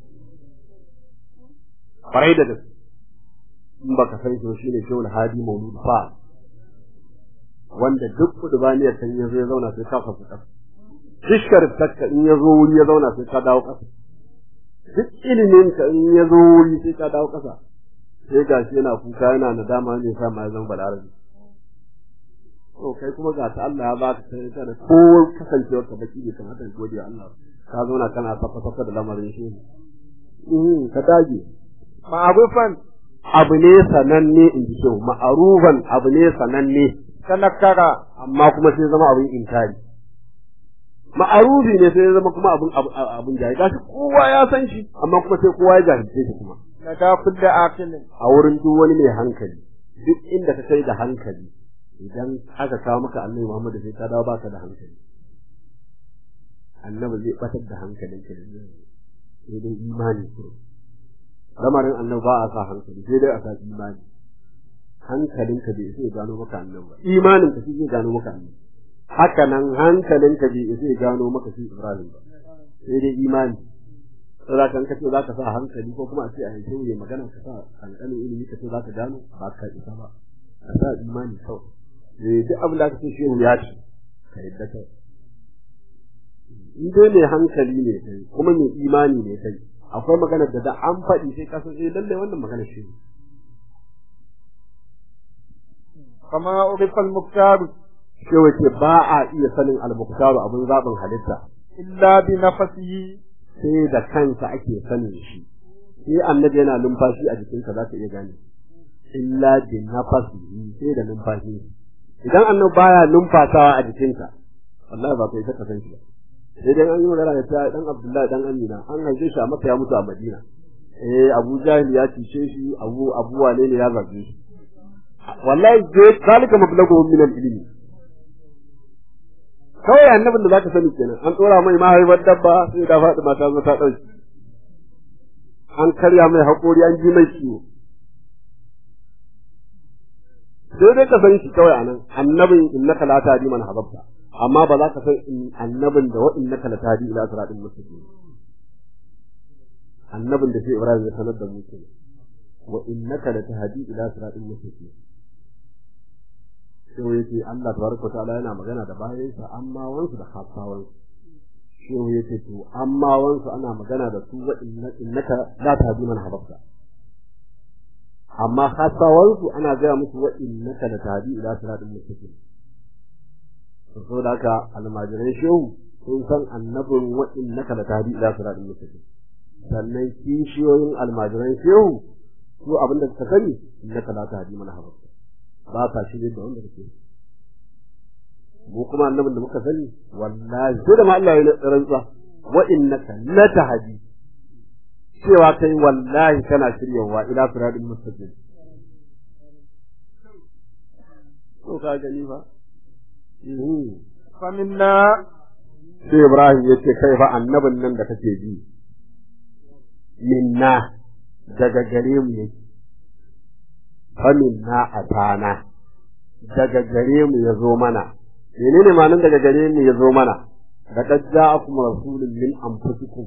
kwarai da gaske in baka san shi shine Shehul Hadi Maulud fa wanda duk kudubaniyar san yazo ya zauna sai ka fasu kasa dukkan takka in yazo wuri ya zauna sai ka dawo kasa duk ilimin ka in yazo wuri sai ka dawo kasa sai gashi yana kuka yana nadama ne sa ma ya zama balarabi to kai kuma ga ta Allah ya baka sai ka da ko kasancewar ka baki ne kamar da godiya Allah ka zauna kana safa safa da lamarin shi ne ka dage ma'arufan abu ne sananne in ji shehu ma'arufan abu ne sananne tanakkara amma kuma sai zama abin inkari ma'arufi ne sai zama kuma abin abin jahil gashi kowa ya san shi amma kuma sai kowa ya jahilce shi kuma na ga kudda akilin a wurin duk wani mai hankali duk inda ka kai da hankali idan aka kawo maka annabi Muhammad sai ka dawo baka da hankali annabi zai batar da hankalinka ne sai dai imani kurum lamarin annabi ba a sa hankali sai dai a sa imani hankalinka bai sai gano maka annabi ba imanin ka shi zai gano maka annabi haka nan hankalinka bai sai gano maka shi Ibrahim ba sai dai imani sai kan kace zaka sa hankali ko kuma a ce a yanke ne magana ka sa hankalin ilimi ka ce zaka gano ba ka isa ba ka sa imani kawai eh duk abin da kace shehu ya ce ka yadda kai in dai mai hankali ne kai kuma mai imani ne kai akwai maganar da da an faɗi sai ka san eh lalle wannan maganar shi kama urifa al-muktar sai wace ba a iya sanin al-muktar abun zaɓin halitta illa bi nafsihi sai da kansa ake sanin shi sai annabi yana numfashi a jikinka za ka iya gane illa bi nafsihi sai da numfashi idan annabi baya numfasawa a jikinka wallahi ba kai ka san shi ba sai dai an yi magana da ta dan Abdullahi dan Amina an haife shi a Makka ya mutu a Madina eh Abu Jahil ya cice shi Abu Abu Wane ne ya zage shi wallahi zai zalika mablagu min al-ilmi kawai annabin da zaka sani kenan an tsora mai mahaifar dabba sai da Fatima ta zo ta dauki an karya mai haƙori an ji mai ciwo sai dai ka san shi kawai anan annabin innaka la tahdi man hababta amma ba za ka san annabin da wa'in naka la tahdi ila siratin mustaqim annabin da sai Ibrahim ya sanar da mu kenan wa innaka la tahdi ila siratin mustaqim sai yace Allah tabaraka ta'ala yana magana da bayansa amma wansu da hasawan sai yace to amma wansu ana magana da su wa innaka la tahdi man hababta amma hasawansu ana gaya musu wa innaka la tahdi ila siratin mustaqim saboda haka almajiran shehu sun san annabin wa'in na kala tahdi ila siratin mustaqim sannan kishiyoyin almajiran shehu su abin da suka sani na kala tahdi mana haɓa ba ka shirye da wanda kake mu kuma annabin da muka sani wallahi sai da ma Allah ya rantsa wa innaka la tahdi cewa kai wallahi kana shiryawa ila siratin mustaqim to ka gani ba faminna sai Ibrahim ya ce kai fa annabin nan da kake ji minna daga gare mu yake fa minna atana daga gare mu ya zo mana menene ma'anar daga gare mu ya zo mana laqad ja'akum rasulun min anfusikum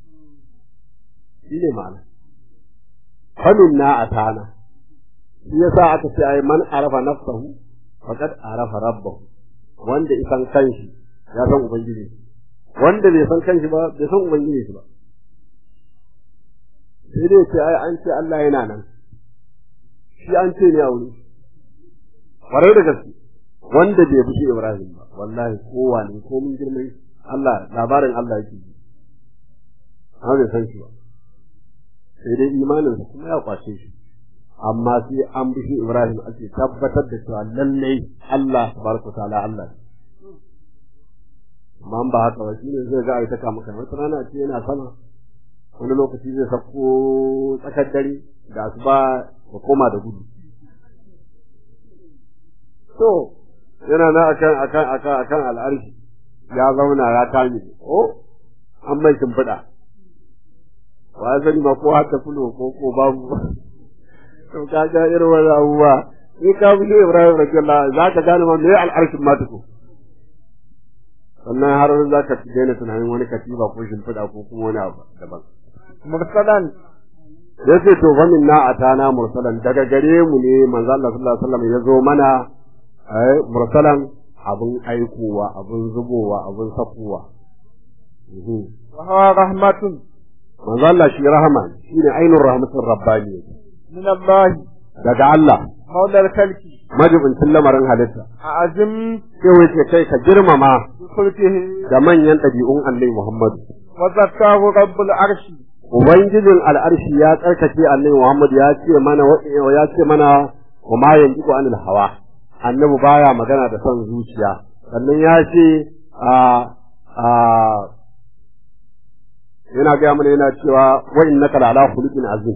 shine ma'ana fa minna atana shi yasa aka ce ai man arafa nafsahu faqad arafa rabbahu wanda isan kanshi ya san ubangiji wanda bai san kanshi ba bai san ubangiji shi ba sai dai ce ai an ce Allah yana nan shi an ce ne a wuri kwarai da gaske wanda bai bi Ibrahim ba wallahi kowa ne ko mun girman Allah labarin Allah yake ji an bai san shi ba sai dai imaninsa kuma ya kwace shi amma sai an bi shi Ibrahim ake tabbatar da cewa lallai Allah tabaraka ta'ala Allah amma ba haka ba shine zai ga ai ta kama kan wata rana ce yana sama wani lokaci zai sako tsakar dare da asuba ya koma da gudu to yana na akan akan akan akan al'arshi ya zauna ya kame oh an mai shimfiɗa wa sani ma ko haka fulo ko ko babu to kaga irin wannan abubuwa in ka bi Ibrahim radiyallahu za ka gane ma me al'arshin ma tuku sannan har za ka daina tunanin wani katiba ko shimfiɗa ko kuma wani abu daban mursalan ya ce to fa minna atana mursalan daga gare mu ne manzo Allah sallallahu alaihi wasallam ya zo mana ai mursalan abun aikowa abun zubowa abun sakowa wa huwa rahmatun manzo Allah shi rahama shine ainur rahmatur rabbani min Allah daga Allah maulal kalki majibincin lamarin halitta azim sai wace kai ka girmama kulkihi da manyan ɗabi'un Allah Muhammadu wa zakkahu rabbul arshi ubangijin al'arshi ya tsarkake Allah Muhammad ya ce mana ya ce mana wa ma yantiqu anil hawa annabi baya magana da son zuciya sannan ya ce a a yana ga mana yana cewa wa innaka la ala khuluqin azim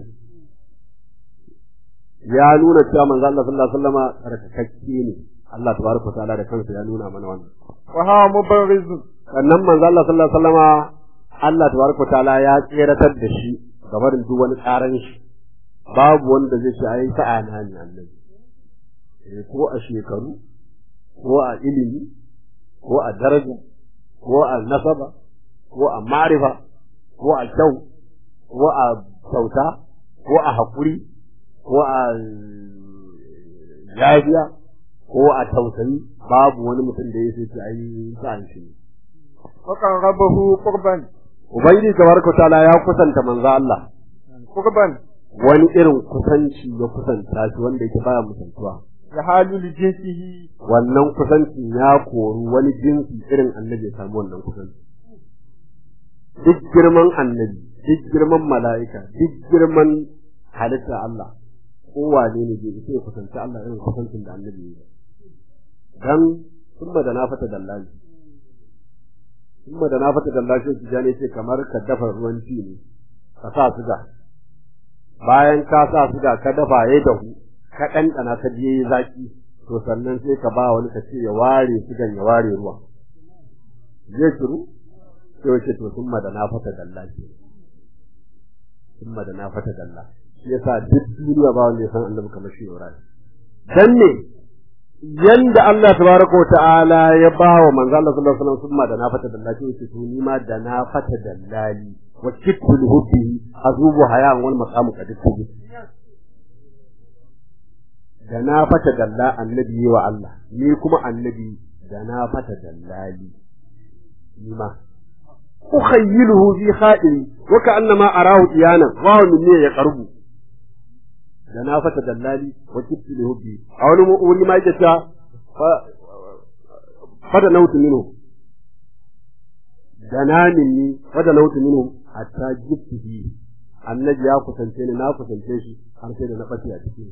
ya nuna cewa manzo Allah sallallahu alaihi wasallama tsarkakakke ne Allah tabaraka ta'ala da kansa ya nuna mana wannan wa huwa mubarrizun sannan manzo Allah sallallahu alaihi wasallama Allah tabaraka ta'ala ya tseratar da shi game da duk wani tsaran shi babu wanda zai ce ai sa'a na ne annabi eh ko a shekaru ko a ilimi ko a daraja ko a nasaba ko a marifa ko a kyau ko a kyauta ko a haƙuri ko a yafiya ko a tausayi babu wani mutum da ya ce ai sa'an shi ne wa qarrabahu qurban Ubangiji tabaraka ta'ala ya kusanta manzo Allah qurban wani irin kusanci ya kusanta shi wanda yake baya musantuwa ya halu li jinsihi wannan kusancin ya kori wani jinsi irin annabi ya samu wannan kusanci duk girman annabi duk girman mala'ika duk girman halitta Allah kowane ne bai isa ya kusanci Allah irin kusancin da annabi ya yi dan kuma da na fata dallali kuma da na fata dallali shi jane ce kamar ka dafa ruwan ci ne ka sa suga bayan ka sa suga ka dafa ya dahu ka ɗanɗana ka je yi zaki to sannan sai ka ba wani ka ce ya ware sugan ya ware ruwa zai shiru sai wace to sun da na fata dalla ce sun da na fata dalla shi yasa duk duniya ba wanda ya san annabi kamar shi Ibrahim dan ne yanda Allah tabaraka ta'ala ya ba wa manzo Allah sallallahu alaihi wasallam summa da na fata dalla ce yace to ni ma da na fata dallali wa kittul hubbi azubu hayan wal maqamu qaditubi da na fata dalla annabi wa Allah ni kuma annabi da na fata dallali ni ma ukhayyiluhu fi khadiri wa ka'annama arahu iyana wa huwa minni yaqrubu da na fata dallali wa kittu li hubbi a wani wuri ma yake ta fada nautu minhu da na minni fada nautu minhu hatta jibtihi annabi ya kusance ni na kusance shi har sai da na bace a cikin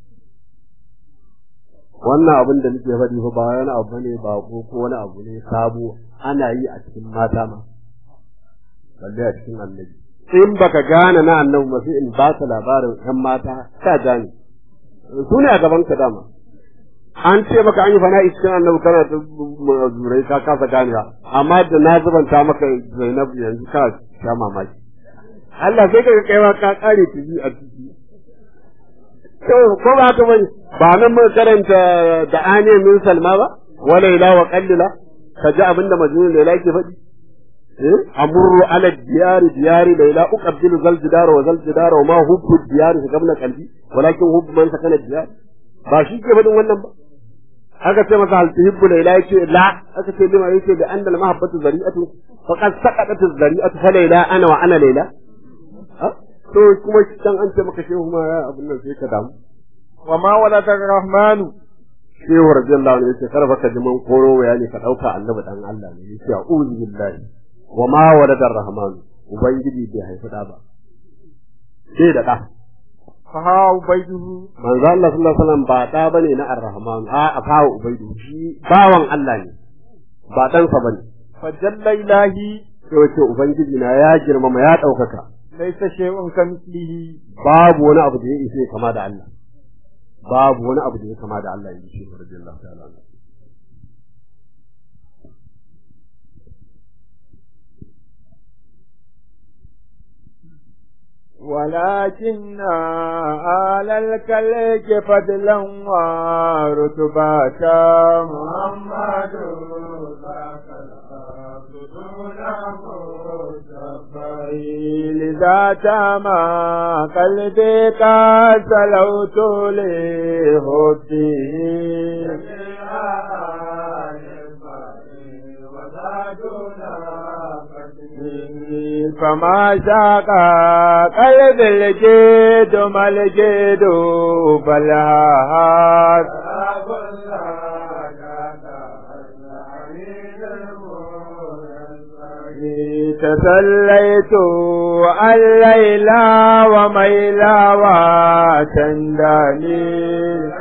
wannan abin da nake faɗi fa ba wani abu ne ba ko ko wani abu ne sabo ana yi a cikin mata ma balle a cikin annabi in baka gane na annabi ba sai in ba ka labarin ɗan mata ka gane su ne a gaban ka dama an ce maka an yi fana cikin annabi kana ta zurai ka kasa ganewa amma da na zubanta maka Zainab yanzu ka sha mamaki Allah sai ka kai ma ka kare tibi a ciki ko ba haka bane ba nan mun karanta da ane min salma ba wa laila wa qallila ka ji abinda majnun laila ke faɗi eh amurru ala diyari diyari laila uqabbilu zal jidar wa zal jidar wa ma hubbu diyari ka gabna qalbi walakin hubbu man sakana diyar ba shi ke faɗin wannan ba aka ce masa hal tuhibbu laila yake la aka ce lima yake da annal mahabbatu zari'atu faqad saqatat az-zari'atu fa laila ana wa ana laila to kuma can an ce maka shehu ma ya abin nan sai ka damu wa ma walada rahmanu shehu radiyallahu anhu yace karfa ka ji mun koro bayani ka dauka annabi dan Allah ne yace a'udhu billahi wa ma walada rahmanu ubangiji bai haifi da ba sai da da fa ha ubaiduhu manzo Allah sallallahu alaihi wasallam ba da bane na ar-rahman a fa ubaidu shi bawan Allah ne ba dan sa bane fa jalla ilahi sai wace ubangiji na ya girmama ya daukaka laysa shay'un kamithlihi babu wani abu da ya ishe kama da Allah babu wani abu da ya kama da Allah yi shi radiyallahu ta'ala anhu ولكن على الكلك فضلا ورتبة محمد لذا تما قلبي قد سلوت لهديه فما شاق قلب الجد ما الجد بلها تسليت الليل وميلا وتنداني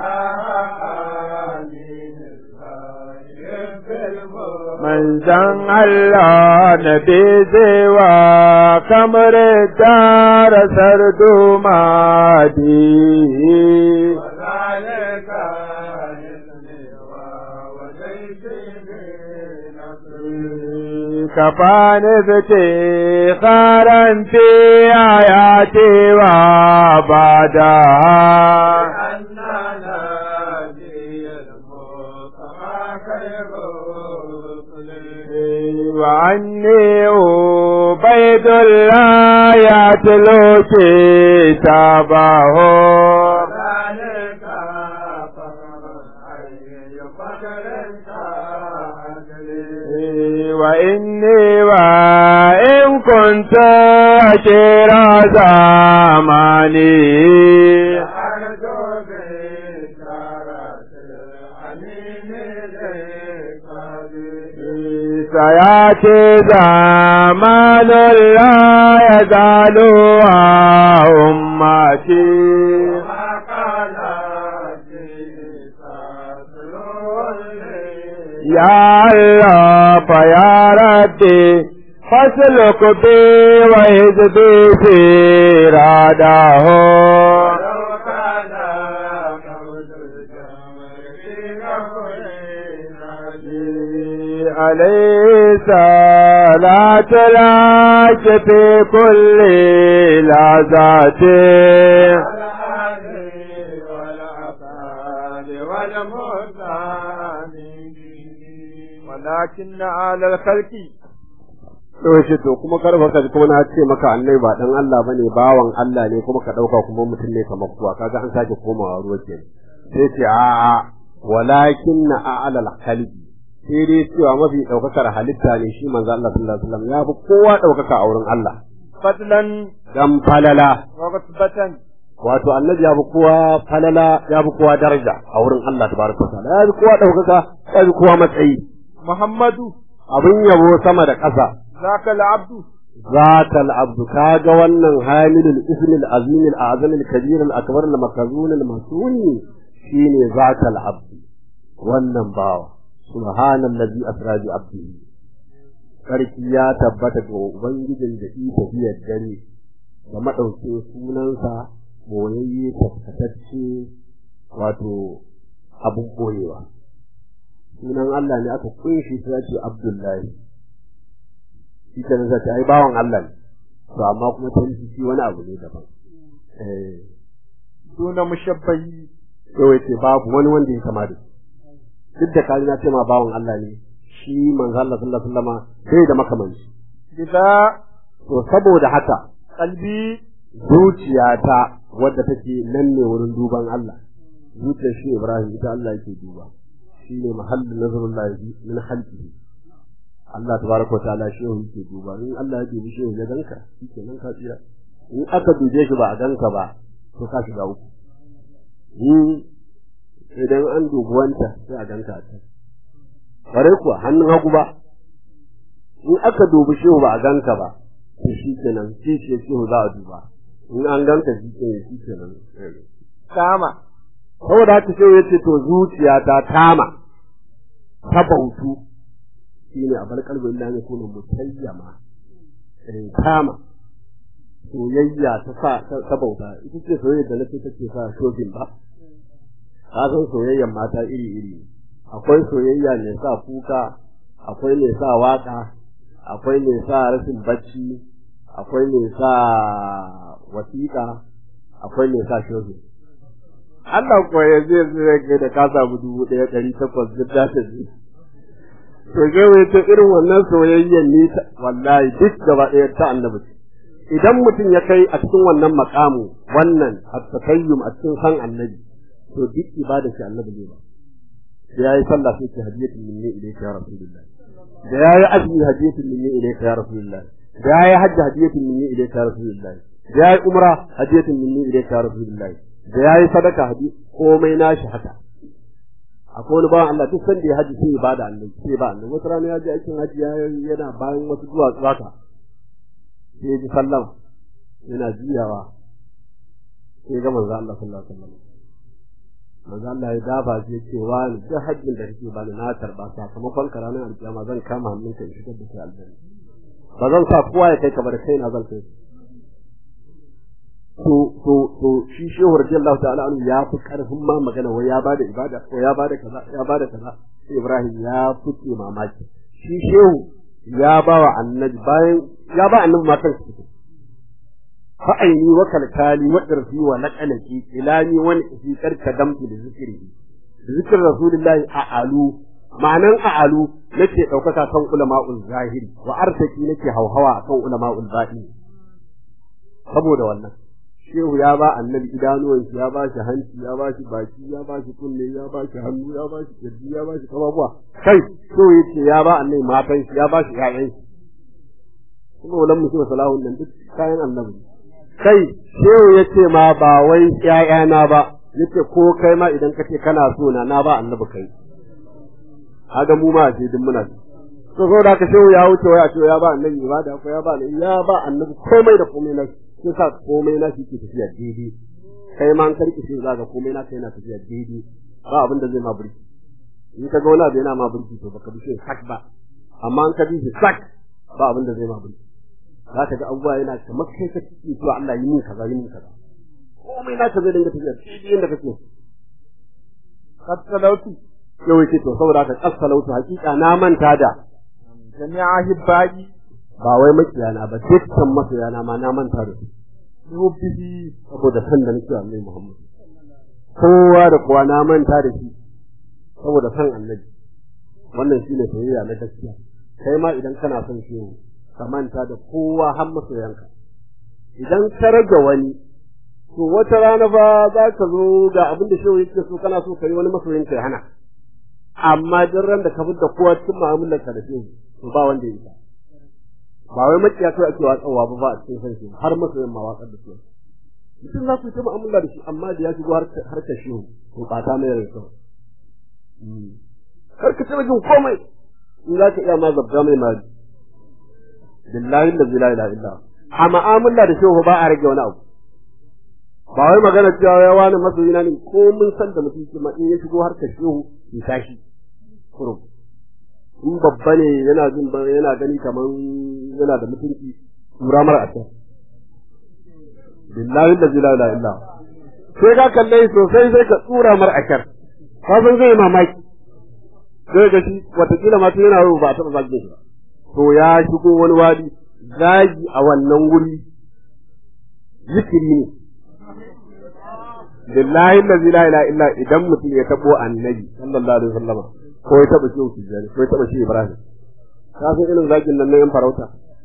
من زن الله نبي زوا كمر دار سردو مادي كفاني افتخارا في آياتي وبعدها وعني عبيد الله يتلو كتابه وإني وإن كنت أشير زماني سيأتي زمان لا يزال أمتي يا الله فيا ربي فاسلك بي وإذ بي في راده عليه صلاة العاش في كل لحظات ولكن على الخلق to shi to kuma karfa ka kuma na ce maka annai ba dan Allah bane bawan Allah ne kuma ka dauka kuma mutum ne kamar kuwa kaga an sake komawa ruwa ke sai ce a a walakin na a'lal khalqi sai dai cewa mafi daukakar halitta ne shi manzo Allah sallallahu alaihi wasallam ya fi kowa daukaka a wurin Allah fadlan dan falala wa rutbatan wato annabi ya fi kowa falala ya fi kowa daraja a wurin Allah tabaraka wa ta'ala ya fi kowa daukaka ya fi kowa matsayi muhammadu abin yabo sama da ƙasa zaka al-abdu ذات العبد كاغا wannan hamilul ism al-azim al-azam al-kabir al-akbar al-makzun al-masun shine ذات العبد wannan bawa subhanallazi asra bi abdihi sarki ya tabbata ga ubangijin da yi tafiyar dare da madauke sunansa boyayye tafkatacce wato abun boyewa sunan Allah ne aka kunshi sai ce Abdullahi shi ke nasa ta ai bawan Allah ne to amma kuma ta shi wani abu ne daban eh duna mushabbahi to yace babu wani wanda ya kama da shi duk da kaji na ce ma bawan Allah ne shi manzo Allah sallallahu alaihi wasallama sai da makamanci bida to saboda haka qalbi zuciyata wadda take nan ne wurin duban Allah zuciyar shi Ibrahim ita Allah yake duba shi ne mahallin nazarullahi min khalqihi Allah tabaraka wa ta'ala shi yake duba in Allah ya dubi shi ya ganka shikenan ka tsira in aka dube shi ba a ganka ba to ka shiga uku in idan an dubi wanta sai a ganka a can bare kuwa hannun hagu ba in aka dubi shi ba a ganka ba to shikenan shi ce shi za a duba in an ganka shi ke shikenan kama saboda haka sai yace to zuciya ta tama ta bautu shine a bar kalbin da ne kuma mutayyama in kama soyayya ta sa ta bauta ita ce soyayya da nake take sa shogin ba ka san soyayyan mata iri iri akwai soyayya ne sa kuka akwai ne sa waka akwai ne sa rashin bacci akwai ne sa wasiƙa akwai mai sa shohi Allah ko ya zai zai da ka samu dubu ɗaya ɗari takwas duk da ta ji to zai ta irin wannan soyayyen ni wallahi duk gaba ɗaya ta annabi idan mutum ya kai a cikin wannan makamu wannan at-takayyum a cikin san annabi to duk ibada shi annabi ne ba da yayi sallah sai ce hadiyatun minni ilayka ya rasulullah da yayi azumi hadiyatun minni ilayka ya rasulullah da yayi hajji hadiyatun minni ilayka ya rasulullah da yayi umra hadiyatun minni ilayka ya rasulullah da yayi sadaka hadi komai nashi haka akwai wani bawan Allah duk sanda ya haji sai ya bada annabi sai ba annabi wata rana ya je aikin haji yana bayan wasu duwatsu haka sai ya ji sallama yana juyawa sai ga manzo Allah sallallahu alaihi wasallam manzo Allah ya dafa shi yake wa ni duk hajjin da kake bani na karba sakamakon ka ranar alkiyama zan kama hannunka in shigar da kai aljanna ba zan sa kowa ya kai ka bar kai na zan kai to to to shi shehu radiyallahu ta'ala anhu ya fi karfin ma magana wai ya bada ibada ko ya bada kaza ya bada kaza sai Ibrahim ya fice mamaki shi shehu ya ba wa annabi bayan ya ba annabi matan su fa aini wa kalkali wa irfi wa naqalaki ilani wa fi karka damtu da zikri zikr rasulullahi a'alu ma'anan a'alu nake daukaka kan ulama'ul zahiri wa arsaki nake hauhawa kan ulama'ul batini saboda wannan shehu ya ba annabi idanuwan shi ya ba shi hanci ya ba shi baki ya ba shi kunne ya ba shi hannu ya ba shi kirji ya ba shi kababuwa kai so yace ya ba annabi matan shi ya ba shi ƴaƴan shi kuma wannan mutum salahun nan duk kayan annabi kai shehu yace ma ba wai ƴaƴana ba yace ko kai ma idan kace kana so na na ba annabi kai kaga mu ma ce duk muna to so da ka shehu ya wuce wai a ce ya ba annabi ibada ko ya ba annabi ya ba annabi komai da komai na sai sa komai na shi ke tafiya daidai kai ma an karki shi za ga komai na kai yana tafiya daidai ba abin da zai ma burki in ka ga wani abu yana ma burki to baka bi shi sak ba amma an ka bi shi sak ba abin da zai ma burki za ka ga abubuwa yana kamar kai ka ciki to Allah yi min kaza yi min kaza komai na ka zai dinga tafiya daidai yadda kake kassalautu yau yake to saboda ka kassalautu hakika na manta da jami'a hibbaji ba wai makiyana ba dukkan masoyana ma na manta da su yubbihi saboda san da nake Annabi Muhammad kowa da kowa na manta da shi saboda san Annabi wannan shine soyayya na gaskiya kai ma idan kana son shi ka manta da kowa har masoyanka idan ka rage wani to wata rana ba za ka zo ga abin da shehu yake so kana so kai wani masoyin ka ya hana amma duk ran da ka fita kowa cikin mu'amalar ka da shehu to ba wanda ya isa ba wai makiya kai ake watsawa ba ba a cikin san shi har masoyin ma watsar da su mutum za ku yi ta mu'amala da shi amma da ya shigo harkar shehu to ɓata mai rai kawai kar ka taɓa jin komai in za ka iya ma zabga mai mali billahi da la ilaha illa a mu'amala da shehu ba a rage wani abu ba wai magana cewa ya wani masoyina ne ko mun san da mutum kuma in ya shigo harkar shehu ya tashi kurum in babba ne yana jin yana gani kamar yana da mutunci tura mara a can billahi da la ilaha illa sai ka kalle sosai sai ka tsura mar akar ka san zai mamaki sai ga shi watakila ma tun yana ba a taɓa zagin shi to ya shigo wani wadi zagi a wannan wuri zikiri ne billahi la ilaha illa idan mutum ya tabo annabi sallallahu alaihi wasallam ko ya taba shi tijani ko ya taba shi ibrahim ka san irin zagin nan na yan farauta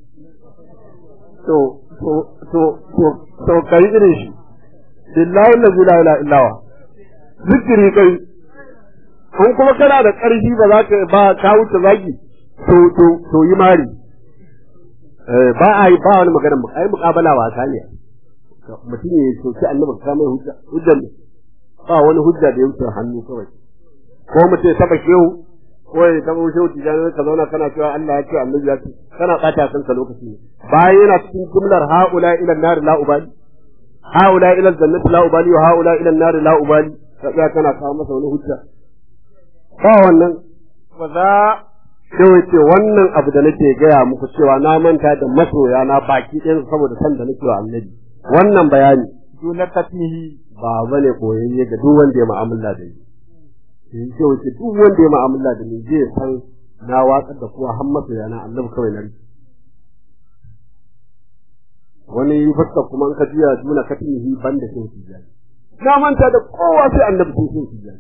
to to to to to kai irin shi billahi la ilaha illa wa zikiri kai kun kuma kana da ƙarfi ba za ka ba ka wuce zagi to to to yi mari ba a yi ba wani magana mu ai muƙabala wasa ne mutum ya soki annabi ka mai hujja hujjar ba wani hujja da ya wuce hannu kawai ko mutum ya taba shehu ko ya taba shehu tijani ka zauna kana cewa Allah ya ce annabi ya ce kana bata kanka lokaci ne bayan yana cikin jumlar haula ila nar la ubali haula ila jannati la ubali wa haula ila nar la ubali ka tsaya kana kawo masa wani hujja ba wannan ba za sai ce wannan abu da nake gaya muku cewa na manta da masoya na baki ɗayan saboda san da nake wa annabi wannan bayani duna katmihi ba bane koyayye ga duk wanda ya mu'amala da ni sai ce wace duk wanda ya mu'amala da ni zai san na watsar da kowa har masoya na annabi kawai na rike wani fuska kuma in ka jiya duna katinihi banda sai tijani na manta da kowa sai annabi sai sai tijani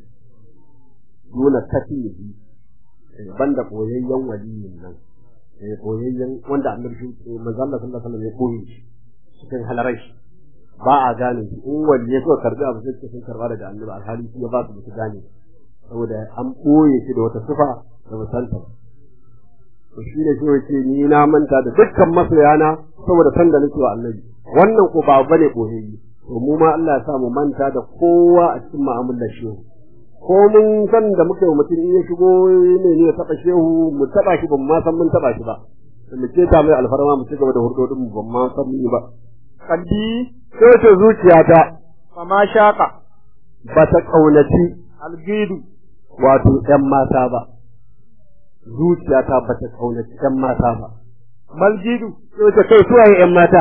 duna katinihi banda koyayyen waliyin nan eh koyayyen wanda annabi shi manzo Allah sallallahu alaihi wasallam ya koyi shi cikin halarai ba a gane shi in wali ya so karbi abu sai sun karba daga annabi alhali shi ya ba su su gane saboda an boye shi da wata sifa da musanta to shi ne shi yake ni na manta da dukkan masoyana saboda san da nake wa annabi wannan ko ba bane koyayye to mu ma Allah ya sa mu manta da kowa a cikin mu'amalar shehu ko mun san da muke mutum in ya shigo ne ne ya taba shehu mu taba shi ban ma san mun taba shi ba mu ce ta mai alfarma mu ci gaba da hurdodin mu ban ma san mu ba kalbi sai ta zuciyata fama shaka ba ta kaunaci algidu wato ƴan mata ba zuciyata ba ta kaunaci ƴan mata ba malgidu sai ta kai suwaye ƴan mata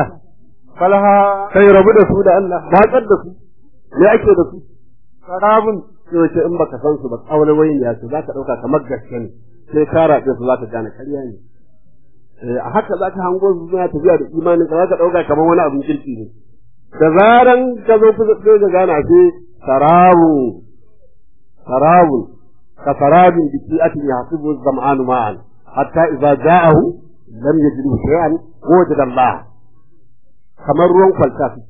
falha kai rabu da su da Allah matsar da su me ake da su sarabun sai wace in baka san su ba kaulawai ne su za ka ɗauka kamar gaske ne sai ka raɗe su za ka gane ƙarya ne Eh, a haka za ka hango su suna tafiya da imanin ka za ka ɗauka kamar wani abin kirki ne da zaran ka zo kusa sai ka gane ashe sarabun sarabun ka sarabin biki atin ya hasibu zam'anu ma'an hatta idza ja'ahu lam yajidu shay'an wajada Allah kamar ruwan kwalta suke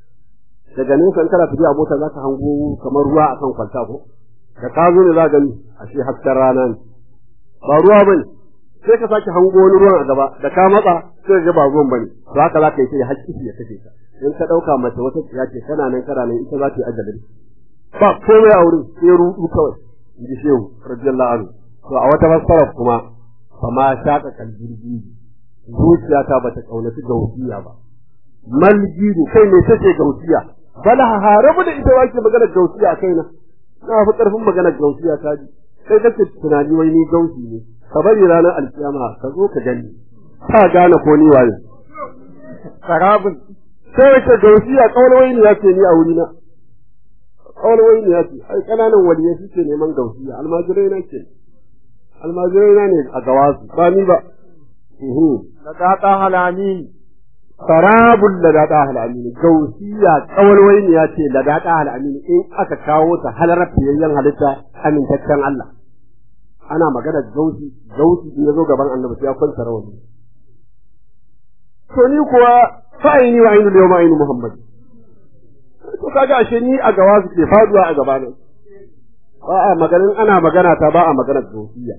daga nesa in kana tafiya a mota za ka hango kamar ruwa a kan kwalta ko da ka zo ne za gani ashe hasken rana ne ba ruwa bane sai ka sake hango wani ruwan a gaba da ka matsa sai ka ga ba ruwan bane to haka za ka yi sai hakki ya kace ka in ka dauka mace wata tsiya ce kana nan kana nan ita za ta yi ajalin ba komai a wurin sai rudu kawai in ji shehu radiyallahu anhu to a wata fassara kuma fa ma shaka kalbirgi zuciyata bata kaunaci gausiya ba maljidu kai me take gausiya bala harabu da ita wake magana gausiya a kaina na fi karfin magana gausiya ta ji sai kake tunani wai ni gausi ne ka bari ranar alkiyama ka zo ka gani ka gane ko ni waye sarabun sai wace gausiya kaulawai ne yake ni a wurina kaulawai ne yake ai kananan waliyai suke neman gausiya almajirai na ke almajirai na ne a gawasu ba ni ba da gata halani sarabun ladata al'amini gausiya kawalwai ne ya ce ladata al'amini in aka kawo ta halarar fiyayyen halitta amintaccen Allah ana magana gausi gausi in ya zo gaban annabi sai ya kwanta rawani to ni kuwa fa'ini wa ainu yawma ainu muhammad to kaga ashe ni a gawa su ke faduwa a gaba nan ba a maganin ana magana ta ba a magana gausiya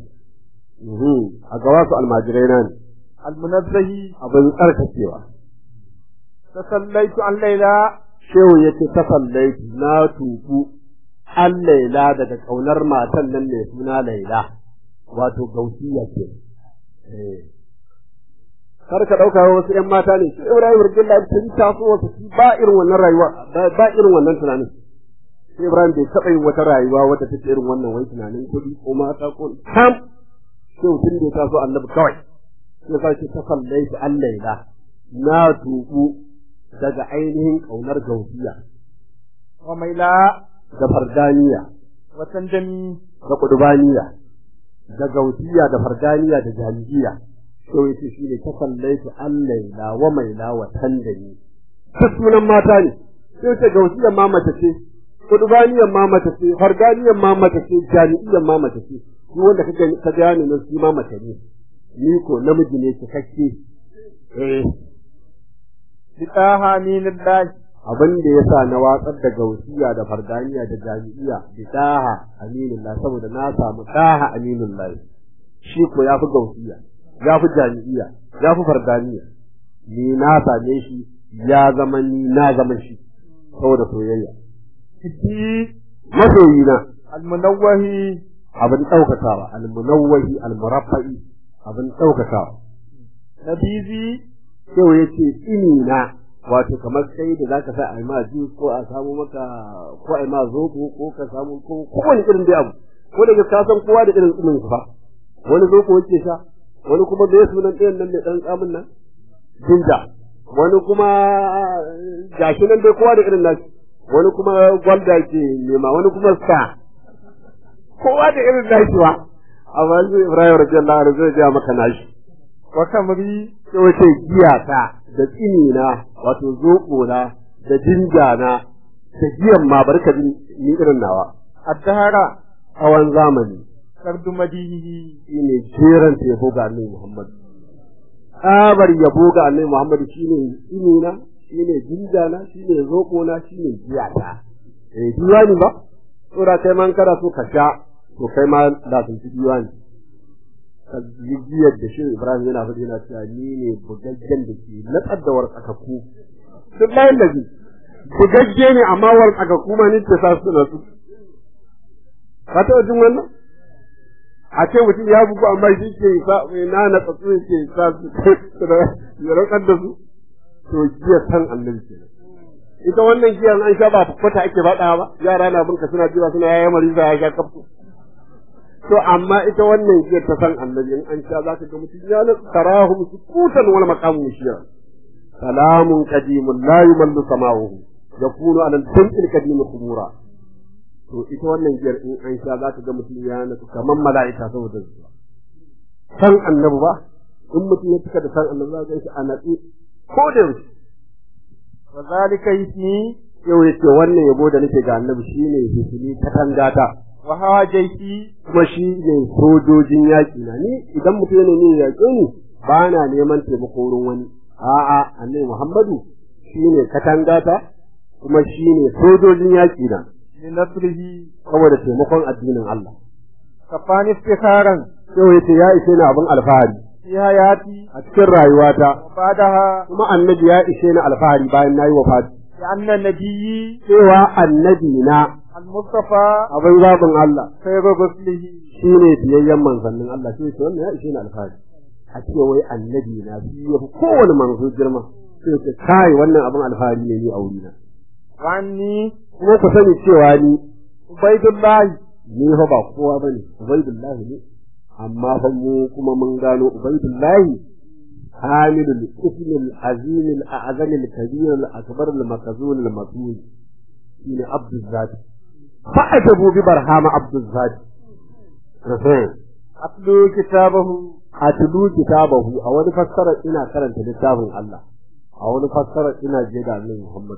a gawa su almajirai na ne almunazzahi abin tsarkakewa tasallaitu an laila shehu ya ce ta sallaitu na tuku an laila daga ƙaunar matan nan mai suna laila wato gausiya ce kar ka ɗauka wasu ‘yan mata ne shi Ibrahim Rigilla sun taso wasu shi ba irin wannan rayuwa ba irin wannan tunanin shi Ibrahim bai taɓa yin wata rayuwa wata take irin wannan wai tunanin kuɗi ko mata ko sam shehu tun da ya taso annabi kawai sai sa shi ta sallaitu an laila na tuku daga ainihin ƙaunar gausiya wa maila da fardaniya wa tandami da kudubaniya da gausiya da fardaniya da jami'iya to yace shi ne ta sallaitu allaila wa maila wa tandami ta sunan mata ne sai ce gausiyan ma mace ce kudubaniyan ma mace ce fardaniyan ma mace ce jami'iyan ma mace ce shi wanda ka gani ka gane nan shi ma mace ne ni ko namiji ne cikakke eh bitaha minallahi abin da ya sa na watsar da gausiya da fardaniya da jami'iya da daha aminullah saboda na samu daha aminullah shi ko ya fi gausiya ya fi jami'iya ya fi fardaniya ni na same shi ya zama ni na zama shi saboda soyayya fiti masoyina almunawwahi abin ɗaukakawa almunawwahi almuraffa'i abin ɗaukakawa nabizi sai ya ce ini na wato kamar kai da zaka sa a yi ma jus ko a samu maka ko a yi ma zobo ko ka samu ko kowane irin dai abu ko da ka san kowa da irin tsumin fa wani zobo yake sha wani kuma bai sunan ɗayan nan mai ɗan tsamin nan jinja wani kuma gashi nan dai kowa da irin nashi wani kuma gwalda ke nema wani kuma sa kowa da irin nashi wa amma shi Ibrahim radiyallahu anhu zai ga maka nashi wa kamri sai wace giya ta da tsini na wato zoɓo na da jinja na da giyan ma barka ni irin nawa addahara tsawon zamani sardu madihi shine jeran ta yabo ga annabi Muhammad tsabar yabo ga annabi Muhammad shine tsini na shine jinja na shine zoɓo na shine giya ta eh diwani ba tsora kai man kada so ka sha to kai ma da sun ci diwani giyar da shi Ibrahim yana faɗi yana cewa ni ne bugaggen da ke natsar da wartsakakku duk layin da ji bugagge ne amma wartsakakku ma ni ta sa su na su ka taɓa jin wannan a ce mutum ya bugu amma shi ke sa na na tsatsu ke sa su ya rakar da su to giya san annabi kenan ita wannan giyar an sha ba kwata ake faɗa ba yara na binka suna jiwa suna yaya marisa ya sha kafto to amma ita wannan giyar ta san annabi in an sha za ka ga mutum ya na tarahum sukutan wal maqamu shiya salamun qadimun la yumallu sama'uhu yakunu ala al-jam'il qadim khumura to ita wannan giyar in an sha za ka ga mutum ya na kaman mala'ika saboda zuwa san annabi ba in mutum ya cika da san annabi za ka ga shi a natsi ko da yaushe wa zalika ismi yau yace wannan yabo da nake ga annabi shine hisni katangata wa hawajaiti kuma shi ne sojojin yaƙi na ni idan mutum yana ne yaƙe ni ba na neman taimako wurin wani a'a annabi Muhammadu shine katangata kuma shine sojojin yaƙi na li nasrihi saboda taimakon addinin Allah kafani istikharan yau yace ya ishe ni abin alfahari fi hayati a cikin rayuwata wa ba'daha kuma annabi ya ishe ni alfahari bayan nayi wafati li anna nabiyyi cewa annabi na al-mustafa abin zaɓin Allah khayru ruslihi shi ne biyayyen manzannin Allah sai ce wannan ya ishe ni alfahari a ce wai annabi na shi ya fi kowane manzo girma sai ce kai wannan abin alfahari ne ni a wurina wa anni kuma ku sani cewa ni ubaidullahi ni fa ba kowa bane ubaidullahi ne amma fa mu kuma mun gano ubaidullahi hamilul ismil azimil a'zamil kabirul akbarul makazunul mas'ul shine abdul zati fa'ajabu bi barhama abdul zati atlu kitabahu atlu kitabahu a wani fassara ina karanta littafin Allah a wani fassara ina je da Annabi Muhammad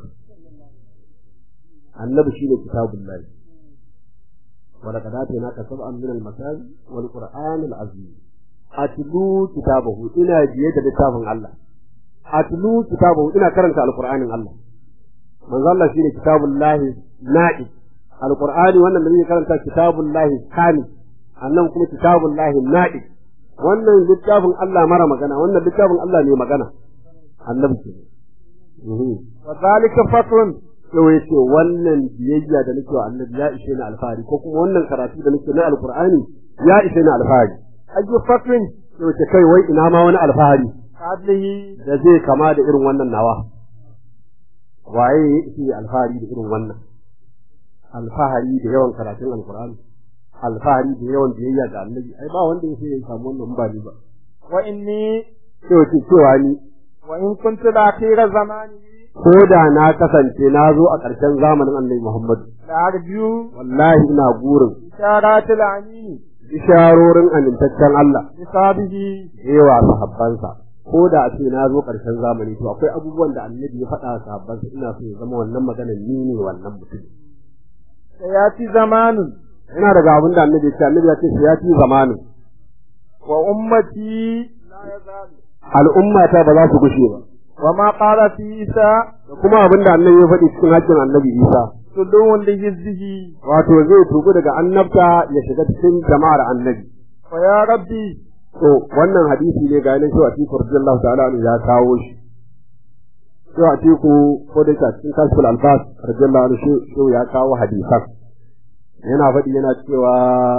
annabi shine kitabullahi wala kad atayna ka sab'an min al-masal wal qur'an al-azim atlu kitabahu ina je da littafin Allah atlu kitabahu ina karanta al-qur'anin Allah manzo Allah shine kitabullahi na'i al-qur'ani wannan da yake karanta kitabullahi kani annan kuma kitabullahi na'i wannan littafin Allah mara magana wannan littafin Allah ne magana annabi ke wa zalika fatrun yau ya ce wannan biyayya da nake wa annabi ya ishe ni alfahari ko kuma wannan karatu da nake na alqur'ani ya ishe ni alfahari ayyu fatrun yau ce kai wai ina ma wani alfahari adlihi da zai kama da irin wannan nawa waye ya ishe alfahari da irin wannan alfahari da yawan karatun alqur'ani alfahari da yawan biyayya ga annabi ai ba wanda ya ya samu wannan ba ni ba wa inni yau ce cewa ni wa in kuntu la akhira zamani ko da na kasance na zo a ƙarshen zamanin annabi Muhammad la arju wallahi ina gurin isharatul amin bisharorin amintaccen Allah bisabihi yawa sahabbansa ko da a ce na zo ƙarshen zamani to akwai abubuwan da annabi ya faɗa wa sahabbansa ina so ya zama wannan maganar ni ne wannan mutum sayati zamanun ina daga abin da annabi ya ce annabi ya ce ya ci zamanin wa ummati la yazalu al'umma ta ba za su gushe ba wa ma qala fi isa da kuma abin da annabi ya faɗi cikin hakkin annabi Isa tudun li hizbihi wato zai tugu daga annabta ya shiga cikin jama'ar annabi wa ya rabbi to wannan hadisi ne ga nan cewa Atiku radiyallahu ta'ala anhu ya kawo shi cewa Atiku ko da yake a cikin kashful albas radiyallahu anhu shi ya kawo hadisan yana faɗi yana cewa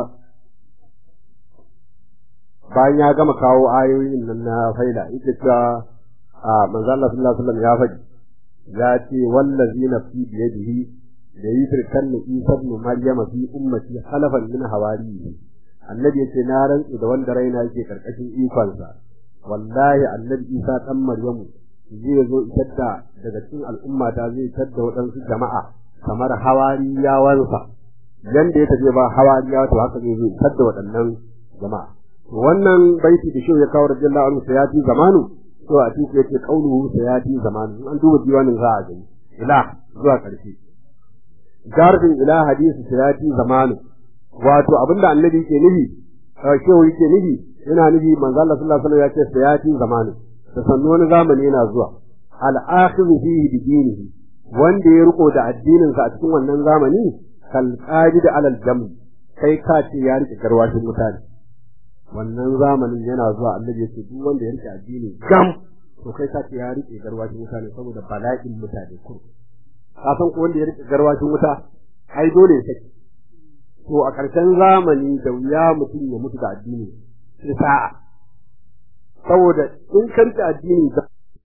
bayan ya gama kawo ayoyin nan na faida yake cewa a manzo Allah sallallahu alaihi wasallam ya faɗi ya ce wallazi nafsi biyadihi da yusrikan Isa ibn Maryam fi ummati halafan min hawariyi annabi yace na rantsu da wanda raina yake karkashin ikonsa wallahi annabi Isa dan Maryamu zai zo isar da daga cikin al'umma ta zai isar da waɗansu jama'a kamar hawariyawansa yanda ya tafi ba hawariyawa to haka zai zo isar da waɗannan jama'a wannan baiti da shi ya kawo radiyallahu anhu ya fi zamanu to a cikin yake kauluhu sayati zamanin an duba diwanin za a gani ila zuwa ƙarshe jarfin ila hadisi sayati zamanin wato abinda annabi ke nufi shehu yake nufi yana nufi manzo Allah sallallahu alaihi wasallam ya ce sayati zamanin da sannu wani zamani yana zuwa al-akhidhu fihi bi dinihi wanda ya riko da addinin sa a cikin wannan zamani kal qadid alal jam kai ka ce ya rike garwashin mutane wannan zamanin yana zuwa annabi ya ce duk wanda ya rike addini gam to kai ka ce ya rike garwashin mutane saboda bala'in mutane kur ka san ko wanda ya rike garwashin wuta ai dole ya saki to a ƙarshen zamani da wuya mutum ya mutu da addini sai sa'a saboda in karka addini